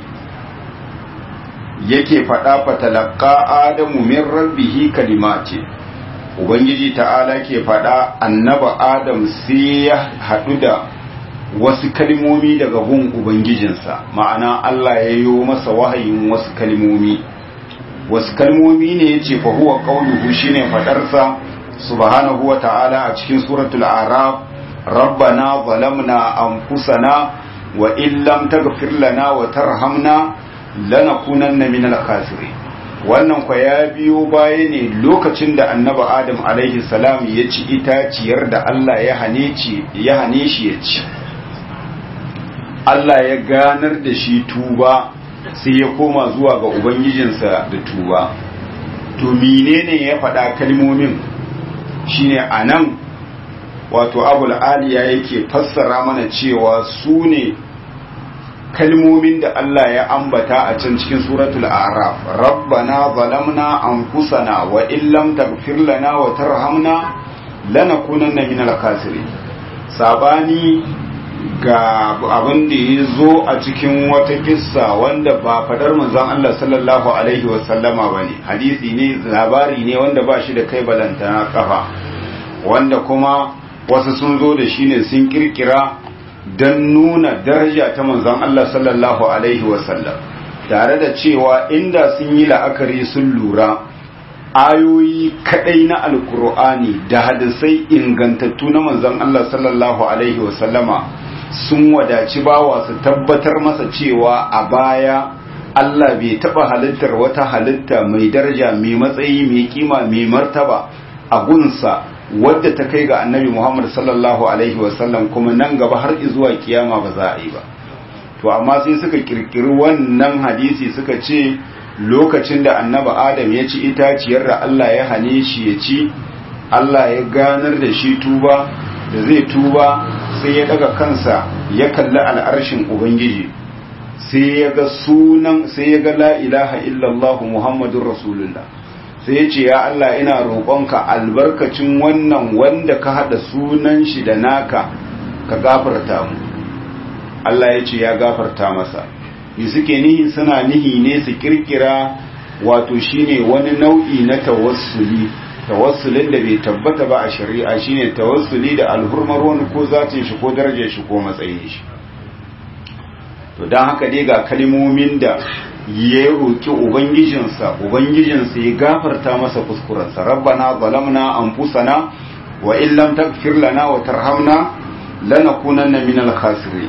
Speaker 1: yake fada fatalaqqa adamu min rabbihi kalimati ubangiji ta'ala ke fada annaba adam sai ya hadu da wasu kalmomi daga gun ubangijinsa ma'ana Allah ya yi masa wahayin wasu kalmomi wasu kalmomi ne ya ce fahuwa ƙaunuhu shi ne faɗarsa subhanahu wa ta'ala a cikin suratul araf rabbana zalamna anfusana wa illam taghfir lana wa tarhamna lanakunanna minal khasirin wannan kwa ya biyo baya ne lokacin da annabi adam alaihi salam ya ci itaciyar da Allah ya hane shi ya ci Allah ya ganar da shi tuba sai ya koma zuwa ga ubangijinsa da tuba to menene ya faɗa kalmomin shine anan wato abul aliya yake fassara mana cewa su ne kalmomin da Allah ya ambata a can cikin suratul a'raf rabbana zalamna anfusana wa illam taghfir lana wa tarhamna lanakunanna minal khasirin sabani ga abin da ya zo a cikin wata kissa wanda ba fadar manzon Allah sallallahu alaihi wasallama ba ne hadisi ne labari ne wanda ba shi da kai balantana kafa wanda kuma wasu sun zo da shi ne sun kirkira don nuna daraja ta manzon Allah sallallahu alaihi wasallam tare da cewa inda sun yi la'akari sun lura ayoyi kadai na alkur'ani da hadisai ingantattu na manzon Allah sallallahu alaihi wasallama sun wadaci bawa su tabbatar masa cewa a baya Allah bai taba halittar wata halitta mai daraja mai matsayi mai kima mai martaba a gunsa wadda ta kai ga annabi Muhammad sallallahu alaihi wasallam kuma nan gaba har zuwa kiyama ba za a yi ba to amma sai suka kirkiri wannan hadisi suka ce lokacin da annabi Adam ya ci itaciyar da Allah ya hane shi ya ci Allah ya ganar da shi tuba da zai tuba sai ya daga kansa ya kalli al'arshin ubangiji sai ya ga sunan sai ya ga la ilaha illallah muhammadun rasulullah sai ya ce ya Allah ina roƙonka albarkacin wannan wanda ka haɗa sunan shi da naka ka gafarta mu Allah ya ce ya gafarta masa yi suke nihi suna nihi ne su kirkira wato shine wani nau'i na tawassuli tawassulin da bai tabbata ba a shari'a shine tawassuli da alhurmar wani ko zatin shi ko darajar shi ko matsayin shi to don haka dai ga kalmomin da ya roki ubangijinsa ubangijinsa ya gafarta masa kuskurensa rabbana zalamna anfusana wa in lam taghfir lana wa tarhamna lanakunanna minal khasirin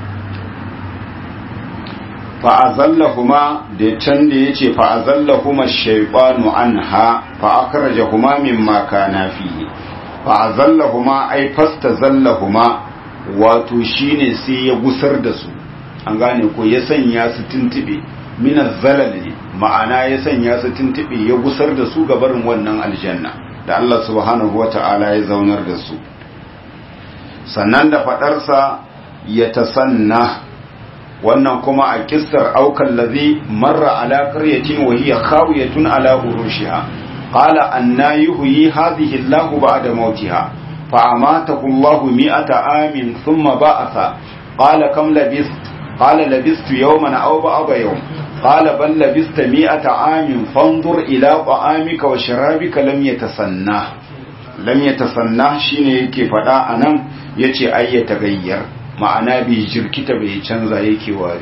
Speaker 1: fa'azallahuma da can da ya ce fa'azallahuma shaifanu an ha fa'akarajahuma min maka na fiye fa'azallahuma ai fasta zallahuma wato shine sai ya gusar da su an gane ko ya sanya su tuntube minas zalali ma'ana ya sanya su tuntube ya gusar da su gabarin wannan aljanna da Allah subhanahu wata'ala ya zaunar da su sannan da faɗarsa ya tasanna wannan kuma a kissar aukan lazi marra ala qaryatin wa hiya khawiyatun ala urushiha qala anna yuhyi hadhihi Allahu ba'da mautiha fa amatahu Allahu mi'ata amin thumma ba'atha qala kam labist qala labistu yawman aw ba'da yawm qala bal labista mi'ata amin fanzur ila ta'amika wa sharabika lam yatasanna lam yatasanna shine yake fada anan yace ayyata gayyar ma'ana bai jirkita bai canza yake wari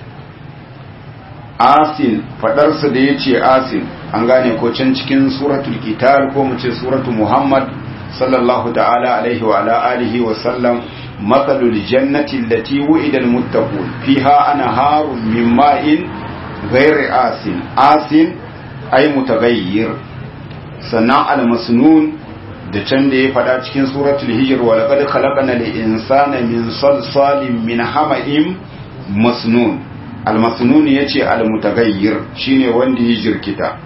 Speaker 1: asin fadarsa da ya ce asin an gane ko can cikin suratul kitar ko mu ce suratul muhammad sallallahu ta'ala alaihi wa ala alihi wa sallam matsalul jannati allati wu'ida almuttaqun fiha anharun min ma'in ghairi asin asin ay mutaghayyir sannan almasnun da can da ya faɗa cikin suratul hijr wa laqad khalaqna al-insana min salsalin min hama'in masnun al-masnun yace al-mutaghayyir shine wanda ya jirkita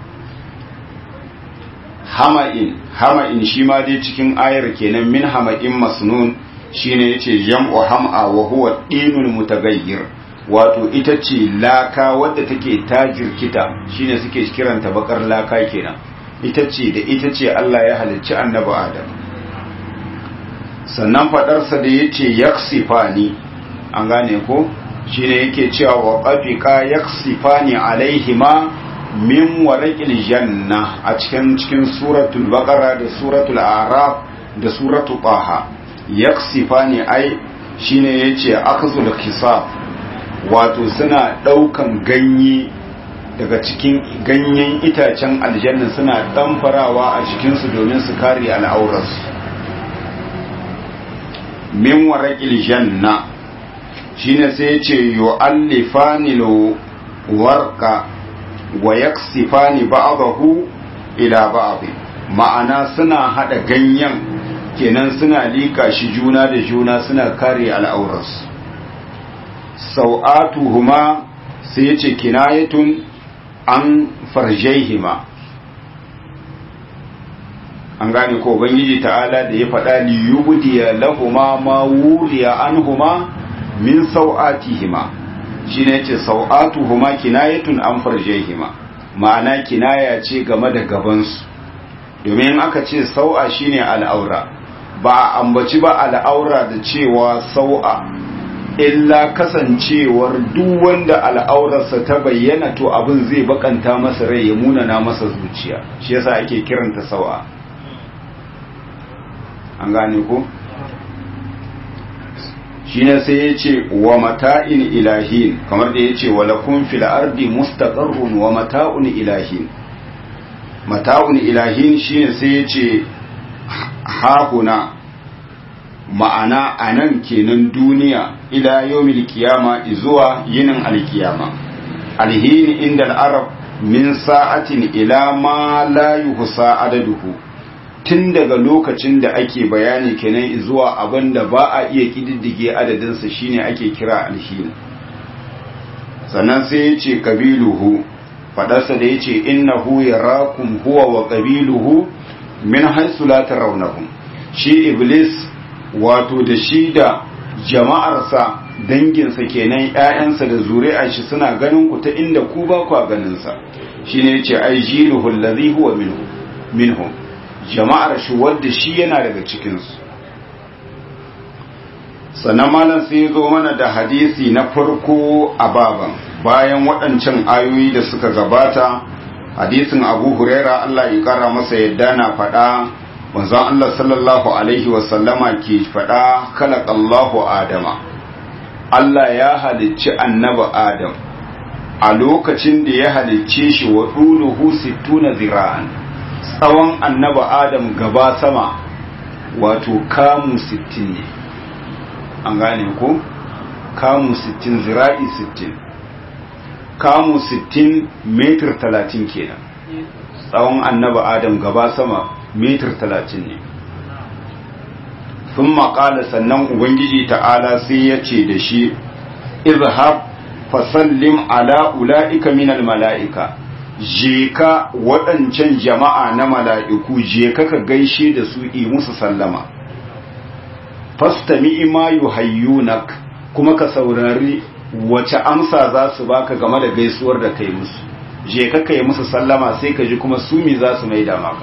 Speaker 1: hama'in hama'in shi ma dai cikin ayar kenan min hama'in masnun shine yace jam'u ham'a wa huwa dinul mutaghayyir wato ita ce laka wadda take ta jirkita shine suke kiranta bakar laka kenan ita ce da ita ce Allah ya halicci annabi Adam sannan fadarsa da yace yaksifani an gane ko shine yake cewa wa qafika yaksifani alaihima min warqil janna a cikin cikin suratul baqara da suratul a'raf da suratul taha yaksifani ai shine yace akhzul kisaf wato suna daukan ganye daga cikin ganyen itacen aljanna suna ɗamfarawa a cikinsu domin su kare al'aurarsu min waraƙil janna shine sai ce yu'allifani warqa wa yaksifani ba'dahu ila ba'd ma'ana suna hada ganyen kenan suna lika shi juna da juna suna kare al'aurarsu sau'atuhuma sai yace kinayatun an farjaihima an gane ko ubangiji ta'ala da ya faɗa li yubdiya lahuma ma wuliya anhuma min sau'atihima shine yace sau'atuhuma kinayatun an farjaihima ma'ana kinaya ce game da gabansu domin aka ce sau'a shine al'aura ba a ambaci ba al'aura da cewa sau'a illa kasancewar duk wanda al'aurarsa ta bayyana to abin zai bakanta masa rai ya munana masa zuciya shi yasa ake kiranta sau'a an gane ko shine sai ya ce wa mata'in ilahin kamar da ya ce wa lakum fil ardi mustaqarrun wa mata'un ilahin mata'un ilahin shine sai ya ce hahuna ma'ana a nan kenan duniya ila yawmil kiyama zuwa yinin alkiyama alhini inda al'arab min sa'atin ila ma la yuhsa adaduhu tun daga lokacin da ake bayani kenan zuwa abin da ba a iya kididdige adadinsa shine ake kira alhini sannan sai ya ce kabiluhu fadarsa da ya ce innahu yarakum huwa wa kabiluhu min haisu la tarawnahum shi iblis wato da shi da jama'arsa danginsa kenan ƴaƴansa da zuri'a shi suna ganin ku ta inda ku ba ku ganin sa shine yace ai jiluhu allazi huwa minhu minhum jama'ar shi wanda shi yana daga cikin su sannan malam sai zo mana da hadisi na farko a baban bayan waɗancan ayoyi da suka gabata hadisin abu huraira Allah ya kara masa yadda na faɗa manzon Allah sallallahu alaihi wasallama ke faɗa khalaqallahu adama Allah ya halicci annabi Adam a lokacin da ya halicce shi wa ɗuluhu sittuna zira'an tsawon annabi Adam gaba sama wato kamu sittin ne an gane ko kamu sittin zira'i sittin kamu sittin metir talatin kenan tsawon annabi Adam gaba sama metir talatin ne sun maƙala sannan ubangiji ta'ala sai ya ce da shi izhab fasallim ala ula'ika minal mala'ika je ka waɗancan jama'a na mala'iku je ka ka gaishe da su yi musu sallama fastami ima yuhayyunak kuma ka saurari wace amsa za su baka game da gaisuwar da kai musu je ka kai musu sallama sai ka ji kuma su mi za su maida maka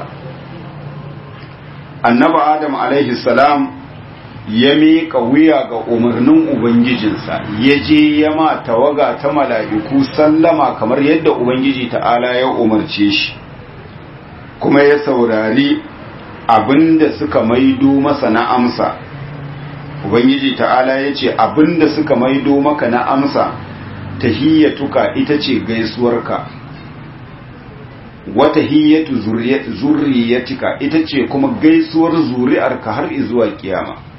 Speaker 1: annabi adam alaihi salam ya miƙa wuya ga umarnin ubangijinsa ya je ya ma tawaga ta mala'iku sallama kamar yadda ubangiji ta'ala ya umarce shi kuma ya saurari abinda suka maido masa na amsa ubangiji ta'ala ya ce abinda suka maido maka na amsa tahiyyatuka ita ce gaisuwarka wata hiyyatu zurriyatika ita ce kuma gaisuwar zuri'arka har zuwa kiyama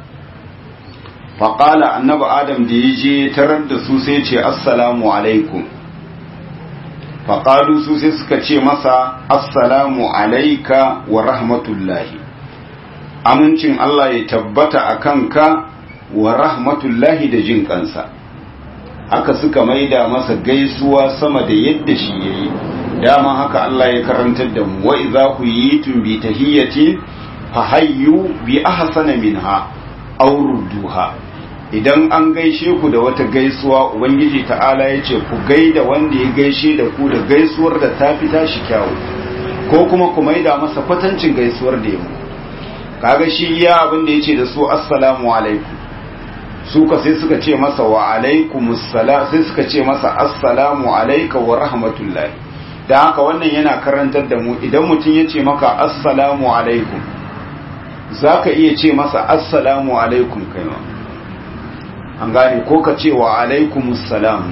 Speaker 1: faƙala annabi adam da ya je tarar da su sai ce assalamu alaikum faƙalu su sai suka ce masa assalamu alaika wa rahmatullahi amincin Allah ya tabbata a kanka wa rahmatullahi da jin kansa haka suka maida masa gaisuwa sama da yadda shi yayi dama haka Allah ya karantar da mu wa idza huyitum bi tahiyyatin fahayyu bi ahsana minha aw rudduha idan an gaishe ku da wata gaisuwa ubangiji ta'ala ya ce ku gaida wanda ya gaishe da ku da gaisuwar da ta fi tashi kyawu ko kuma ku maida masa kwatancin gaisuwar da ya mu kaga shi iya abin da ya ce da su assalamu alaikum su ka sai suka ce masa wa alaikum sai suka ce masa assalamu alaika wa rahmatullahi da haka wannan yana karantar da mu idan mutum ya ce maka assalamu alaikum za ka iya ce masa assalamu alaikum kai ma an gane ko ka ce wa alaikum salam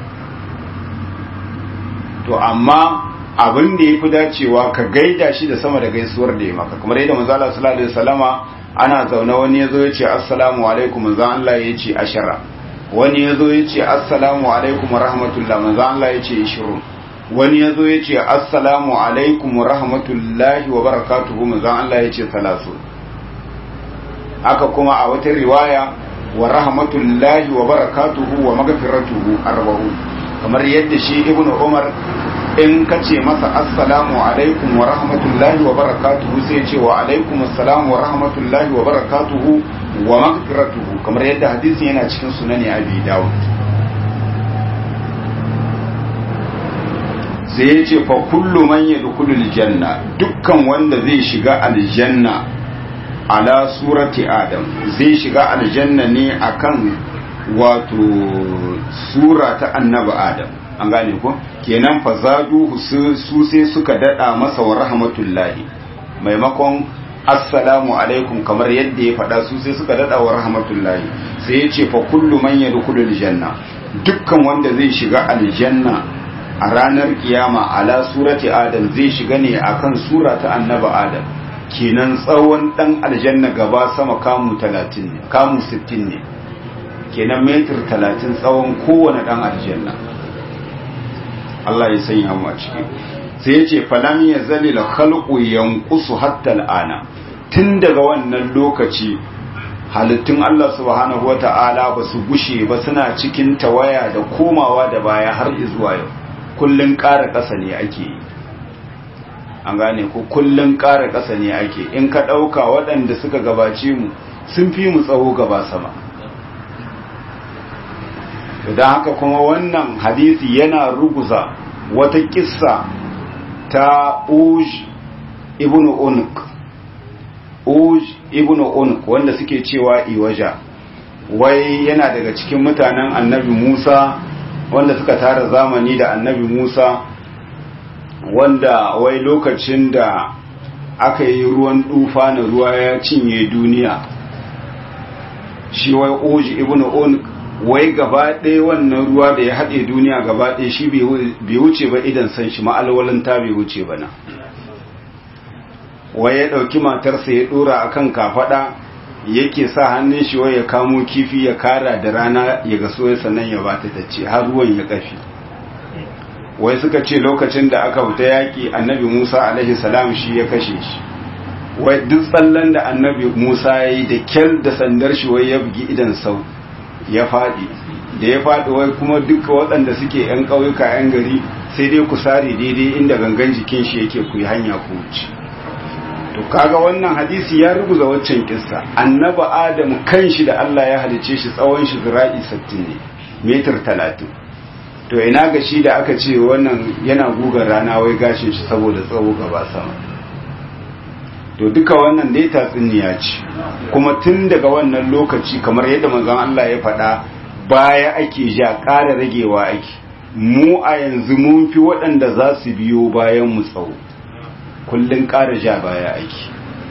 Speaker 1: to amma abin da ya fi dacewa ka gaida shi da sama da gaisuwar da ya maka kamar yadda manzala sallallahu alaihi wasallama ana zaune wani ya zo ya ce assalamu alaikum manzan Allah ya ce ashara wani ya zo ya ce assalamu alaikum wa rahmatullah manzan Allah ya ce ishirun wani ya zo ya ce assalamu alaikum wa rahmatullahi wa barakatuhu manzan Allah ya ce salasu haka kuma a wata riwaya wa rahmatullahi wa barakatuhu wa magfiratuhu arba'un kamar yadda shi ibnu umar in ka ce masa assalamu alaikum wa rahmatullahi wa barakatuhu sai ce wa alaikum assalamu wa rahmatullahi wa barakatuhu wa magfiratuhu kamar yadda hadisin yana cikin sunani abi dawud sai ya ce fa kullu man yadkhulu aljanna dukkan wanda zai shiga aljanna ala surati adam zai shiga aljanna ne akan wato sura ta annabi adam an gane ko kenan fa zadu su sai suka dada masa wa rahmatullahi maimakon assalamu alaikum kamar yadda ya faɗa su sai suka dada wa rahmatullahi sai ya ce fa kullu man yadkhulu aljanna dukkan wanda zai shiga aljanna a ranar kiyama ala surati adam zai shiga ne akan sura ta annabi adam kenan tsawon dan aljanna gaba sama kamu 30 ne kamu 60 ne kenan metir 30 tsawon kowane dan aljanna Allah ya sanya mu a ciki sai ya ce falam ya zalila khalqu yanqusu hatta al'ana tun daga wannan lokaci halittun Allah subhanahu wata'ala ba su gushe ba suna cikin tawaya da komawa da baya har zuwa yau kullun ƙara ƙasa ne ake yi an gane ko kullun ƙara ƙasa ne ake in ka ɗauka waɗanda suka gabace mu sun fi mu tsawo gaba sama don haka kuma wannan hadisi yana ruguza wata kissa ta uj ibn unq uj ibn unq wanda suke cewa iwaja wai yana daga cikin mutanen annabi musa wanda suka tara zamani da annabi musa wanda wai lokacin da aka yi ruwan dufa na ruwa ya cinye duniya shi wai uj ibn unq wai gaba ɗaya wannan ruwa da ya haɗe duniya gaba ɗaya shi bai wuce ba idan san shi ma'alwalinta bai wuce ba na wai ya ɗauki matarsa ya ɗora a kan kafaɗa yake sa hannun shi wai ya kamo kifi ya kara da rana ya gaso ya sannan ya bata ta ce har ruwan ya ƙafi wai suka ce lokacin da aka fita yaƙi annabi musa alaihi salam shi ya kashe shi wai duk tsallan da annabi musa ya yi da kyal da sandar shi wai ya bugi idan sau ya faɗi da ya faɗi wai kuma duka waɗanda suke 'yan ƙauyuka 'yan gari sai dai ku sare daidai inda gangan jikin shi yake ku yi hanya ku wuce to kaga wannan hadisi ya rubuza waccan kissa annaba adam kanshi da Allah ya halice shi tsawon shi zira'i 60 ne metar 30 to ina ga shi da aka ce wannan yana gugar rana wai gashin shi saboda tsawo gaba sama to duka wannan dai tatsuniya ce kuma tun daga wannan lokaci kamar yadda manzon Allah ya faɗa baya ake ja ƙara ragewa ake mu a yanzu mun fi waɗanda za su biyo bayan mu tsawo kullun ƙara ja baya ake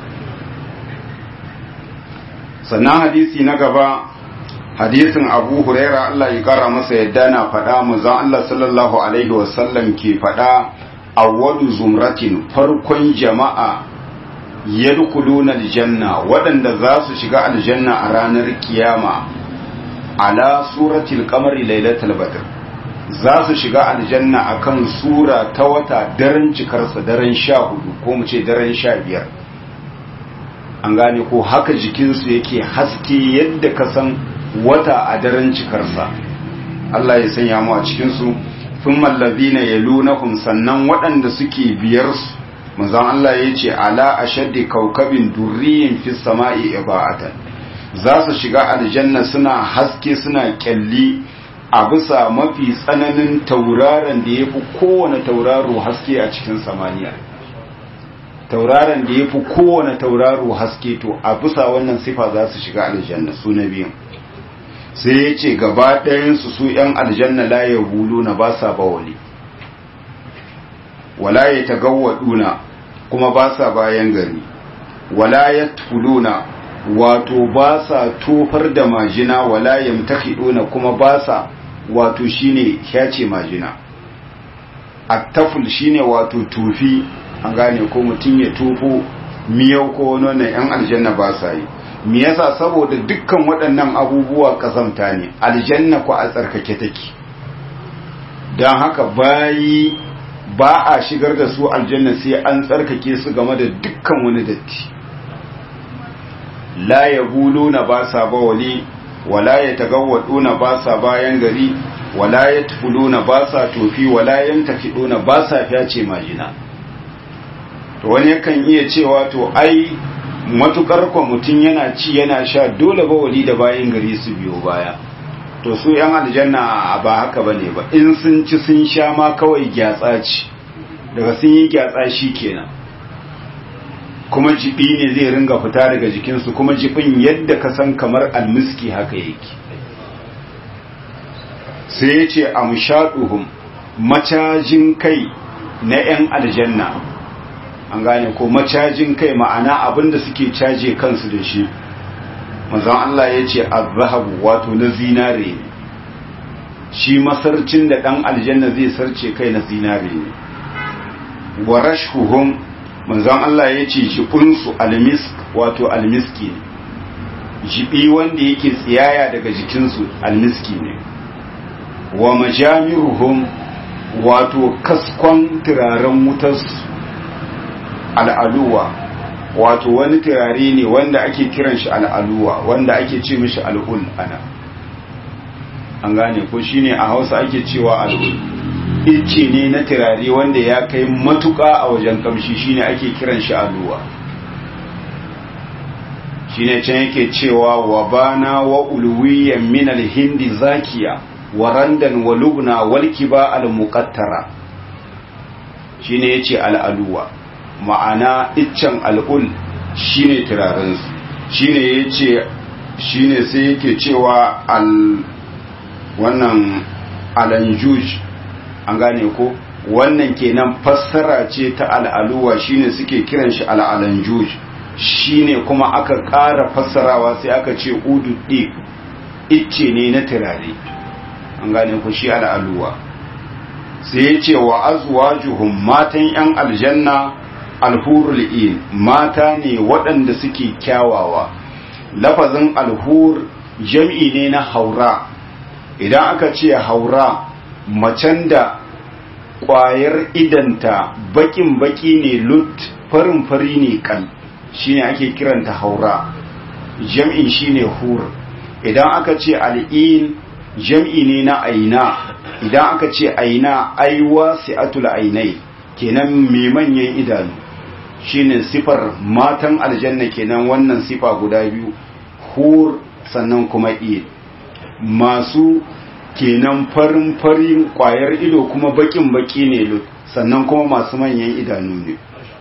Speaker 1: sannan hadisi na gaba hadisin abu huraira Allah ya kara masa yadda na faɗa manzon Allah sallallahu alaihi wasallam ke faɗa awwalu zumratin farkon jama'a yadkhuluna aljanna waɗanda za su shiga aljanna a ranar kiyama ala suratil qamari lailatul badr za su shiga aljanna akan sura ta wata daren cikarsa daren sha hudu ko mu ce daren sha biyar an gane ko haka jikinsu yake haske yadda ka san wata a daren cikarsa Allah ya sanya mu a cikinsu sun mallazina ya lunahum sannan waɗanda suke biyarsu manzon Allah ya ce ala ashaddi kaukabin durriyin fi sama'i iba'atan za su shiga aljanna suna haske suna kyalli a bisa mafi tsananin tauraron da ya fi kowane tauraro haske a cikin samaniya tauraron da ya fi kowane tauraro haske to a bisa wannan sifa za su shiga aljanna su na biyun sai ya ce gaba ɗayansu su ‘yan aljanna la ya hulu na ba sa bawali wala ya tagawwaduna kuma ba sa bayan gari wala ya tuluna wato ba sa tofar da majina wala ya mtakiduna kuma ba sa wato shine kyace majina attaful shine wato tufi an gane ko mutum ya tofo miyau ko wani yan aljanna ba sa yi me yasa saboda dukkan waɗannan abubuwa kazamta ne aljanna ko a tsarkake take don haka bayi ba a shigar da su aljanna sai an tsarkake su game da dukkan wani datti la ya na ba sa bawali wala ya tagawwaduna ba sa bayan gari wala ya tufuluna ba sa tofi wala yantakiduna ba sa fyace majina to wani yakan iya cewa to ai matukar kwa mutum yana ci yana sha dole bawali da bayan gari su biyo baya to su yan aljanna ba haka bane ba in sun ci sun sha ma kawai gyatsa ci daga sun yi gyatsa shi kenan kuma jibi ne zai ringa fita daga jikinsu kuma jibin yadda ka san kamar almiski haka yake sai ya ce amshaduhum macajin kai na 'yan aljanna an gane ko macajin kai ma'ana abinda suke caje kansu da shi manzon Allah ya ce azhabu wato na zinare ne shi masarcin da dan aljanna zai sarce kai na zinare ne wa rashhuhum manzon Allah ya ce jibinsu almisk wato almiski ne jibi wanda yake tsiyaya daga jikinsu almiski ne wa majamiruhum wato kaskon turaren wutarsu al'aluwa wato wani turare ne wanda ake kiran shi al'aluwa wanda ake ce mishi al'ul ana an gane ko shine a hausa ake cewa al'ul ice ne na turare wanda ya kai matuka a wajen kamshi shine ake kiran shi aluwa shine can yake cewa wa bana wa ulwiyan min alhindi zakiya wa randan wa lubna wal kiba al muqattara shine yace al aluwa ma'ana iccen al'ul shine turaren su shine yace shine sai yake cewa al wannan alanjuj an gane ko wannan kenan fassara ce ta al'aluwa shine suke kiran shi al'alanjuj shine kuma aka ƙara fassarawa sai aka ce ududdi icce ne na turare an gane ku shi al'aluwa sai ya ce wa azwajuhum matan yan aljanna alhurul in mata ne waɗanda suke kyawawa lafazin alhur jam'i ne na haura idan aka ce haura macen da ƙwayar idanta bakin baki ne lut farin fari ne kan shine ake kiranta haura jam'in shine hur idan aka ce al'in jam'i ne na aina idan aka ce aina aiwa si'atul ainai kenan mai manyan idanu shine sifar matan aljanna kenan wannan sifa guda biyu hur sannan kuma in masu kenan farin farin kwayar ido kuma bakin baki ne lut sannan kuma masu manyan idanu ne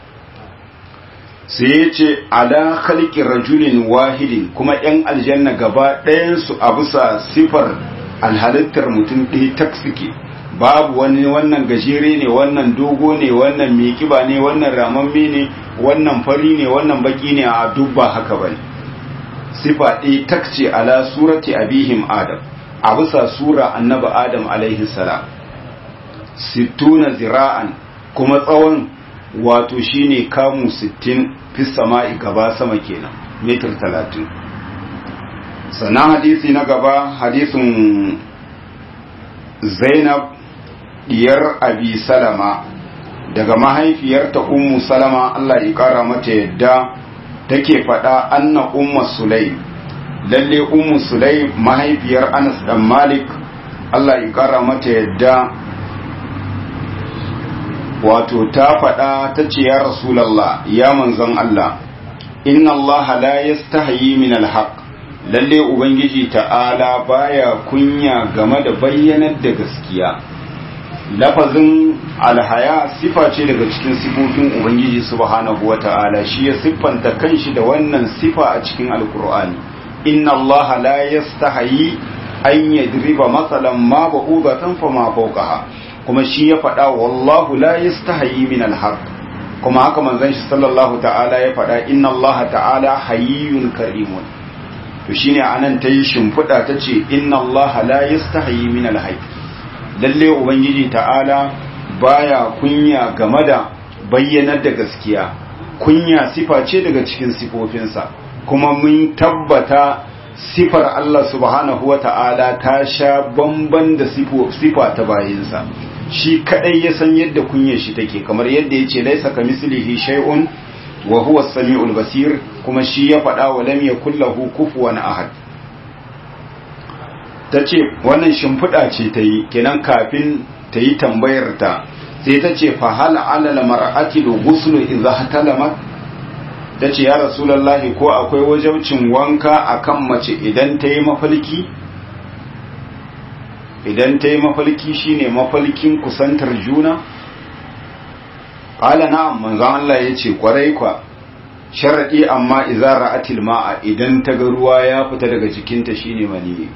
Speaker 1: sai ya ce ala khalqi rajulin wahidin kuma yan aljanna gaba ɗayansu a bisa sifar alhalittar mutum ɗaya tak suke babu wani wannan gajere ne wannan dogo ne wannan mai kiba ne wannan ramamme ne wannan fari ne wannan baki ne a duk ba haka bane sifa ɗaya tak ce ala surati abihim adam a bisa sura annabi adam alaihi salam sittuna zira'an kuma tsawon wato shine kamu 60 fi sama'i gaba sama kenan metar 30 sannan hadisi na gaba hadisin zainab diyar abi salama daga mahaifiyarta ummu salama Allah ya kara mata yadda take faɗa anna ummu sulaim lalle ummu sulaim mahaifiyar anas dan malik Allah ya kara mata yadda wato ta faɗa ta ce ya rasulallah ya manzon Allah inna Allah la yastahi min alhaq lalle ubangiji ta'ala baya kunya game da bayyanar da gaskiya lafazin alhaya sifa ce daga cikin sifofin ubangiji subhanahu wata'ala shi ya siffanta kanshi da wannan sifa a cikin alkur'ani inna Allah la yastahi an yadriba masalan ma ba'udatan fa ma fawqaha kuma shi ya faɗa wallahu la yastahi min alhaq kuma haka manzon shi sallallahu ta'ala ya faɗa inna Allah ta'ala hayyun karimun to shine anan tayi shimfiɗa tace inna Allah la yastahi min alhaq lalle ubangiji ta'ala baya kunya game da bayyanar da gaskiya kunya sifa ce daga cikin sifofinsa kuma mun tabbata sifar Allah subhanahu wa ta'ala ta sha bamban da sifa ta bayinsa shi kadai ya san yadda kunyar shi take kamar yadda ya ce laisa ka mislihi shay'un wa huwa as-sami'ul basir kuma shi ya faɗa wa lam yakul lahu kufuwan ahad tace wannan shimfiɗa ce ta yi kenan kafin ta yi tambayar ta sai ta ce fa hal ala al-mar'ati ghuslu idha hatalamat tace ya rasulullahi ko akwai wajabcin wanka akan mace idan ta yi mafalki idan ta yi mafalki shine mafalkin kusantar juna ƙala na manzan Allah ya ce ƙwarai kwa sharaɗi amma izara atil ma'a idan ta ga ruwa ya fita daga jikinta shine mani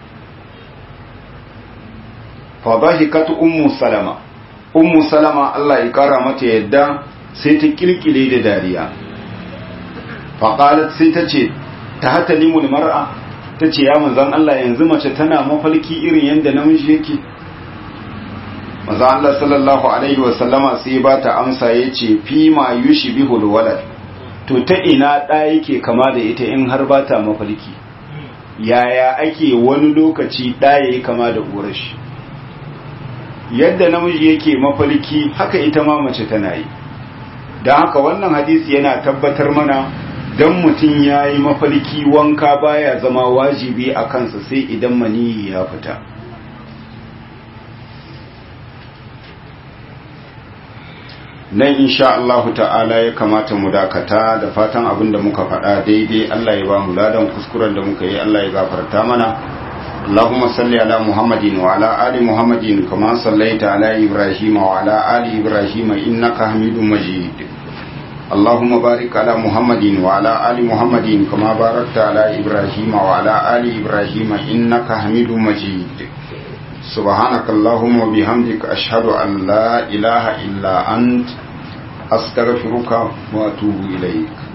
Speaker 1: fadahikat ummu salama ummu salama Allah ya ƙara mata yadda sai ta kirkire da dariya faƙalat sai ta ce ta hata limul mar'a ta ce ya manzan Allah yanzu mace tana mafalki irin yadda namiji yake manzan Allah sallallahu alaihi wasallama sai ba ta amsa ya ce fi ma yushi bihul walad to ta ina ɗa yake kama da ita in har ba ta mafalki yaya ake wani lokaci ɗa ya yi kama da ƙurashi yadda namiji yake mafalki haka ita ma mace tana yi don haka wannan hadisi yana tabbatar mana don mutum ya yi mafalki wanka baya zama wajibi a kansa sai idan maniyi ya fita nan insha Allah ta'ala ya kamata mu dakata da fatan abin da muka faɗa daidai Allah ya ba mu ladan kuskuren da muka yi Allah ya gafarta mana اللهم صل على محمد وعلى آل محمد كما صليت على إبراهيم وعلى آل إبراهيم إنك حميد مجيد اللهم بارك على محمد وعلى آل محمد كما باركت على إبراهيم وعلى آل إبراهيم إنك حميد مجيد سبحانك اللهم وبحمدك أشهد أن لا إله إلا أنت أستغفرك وأتوب إليك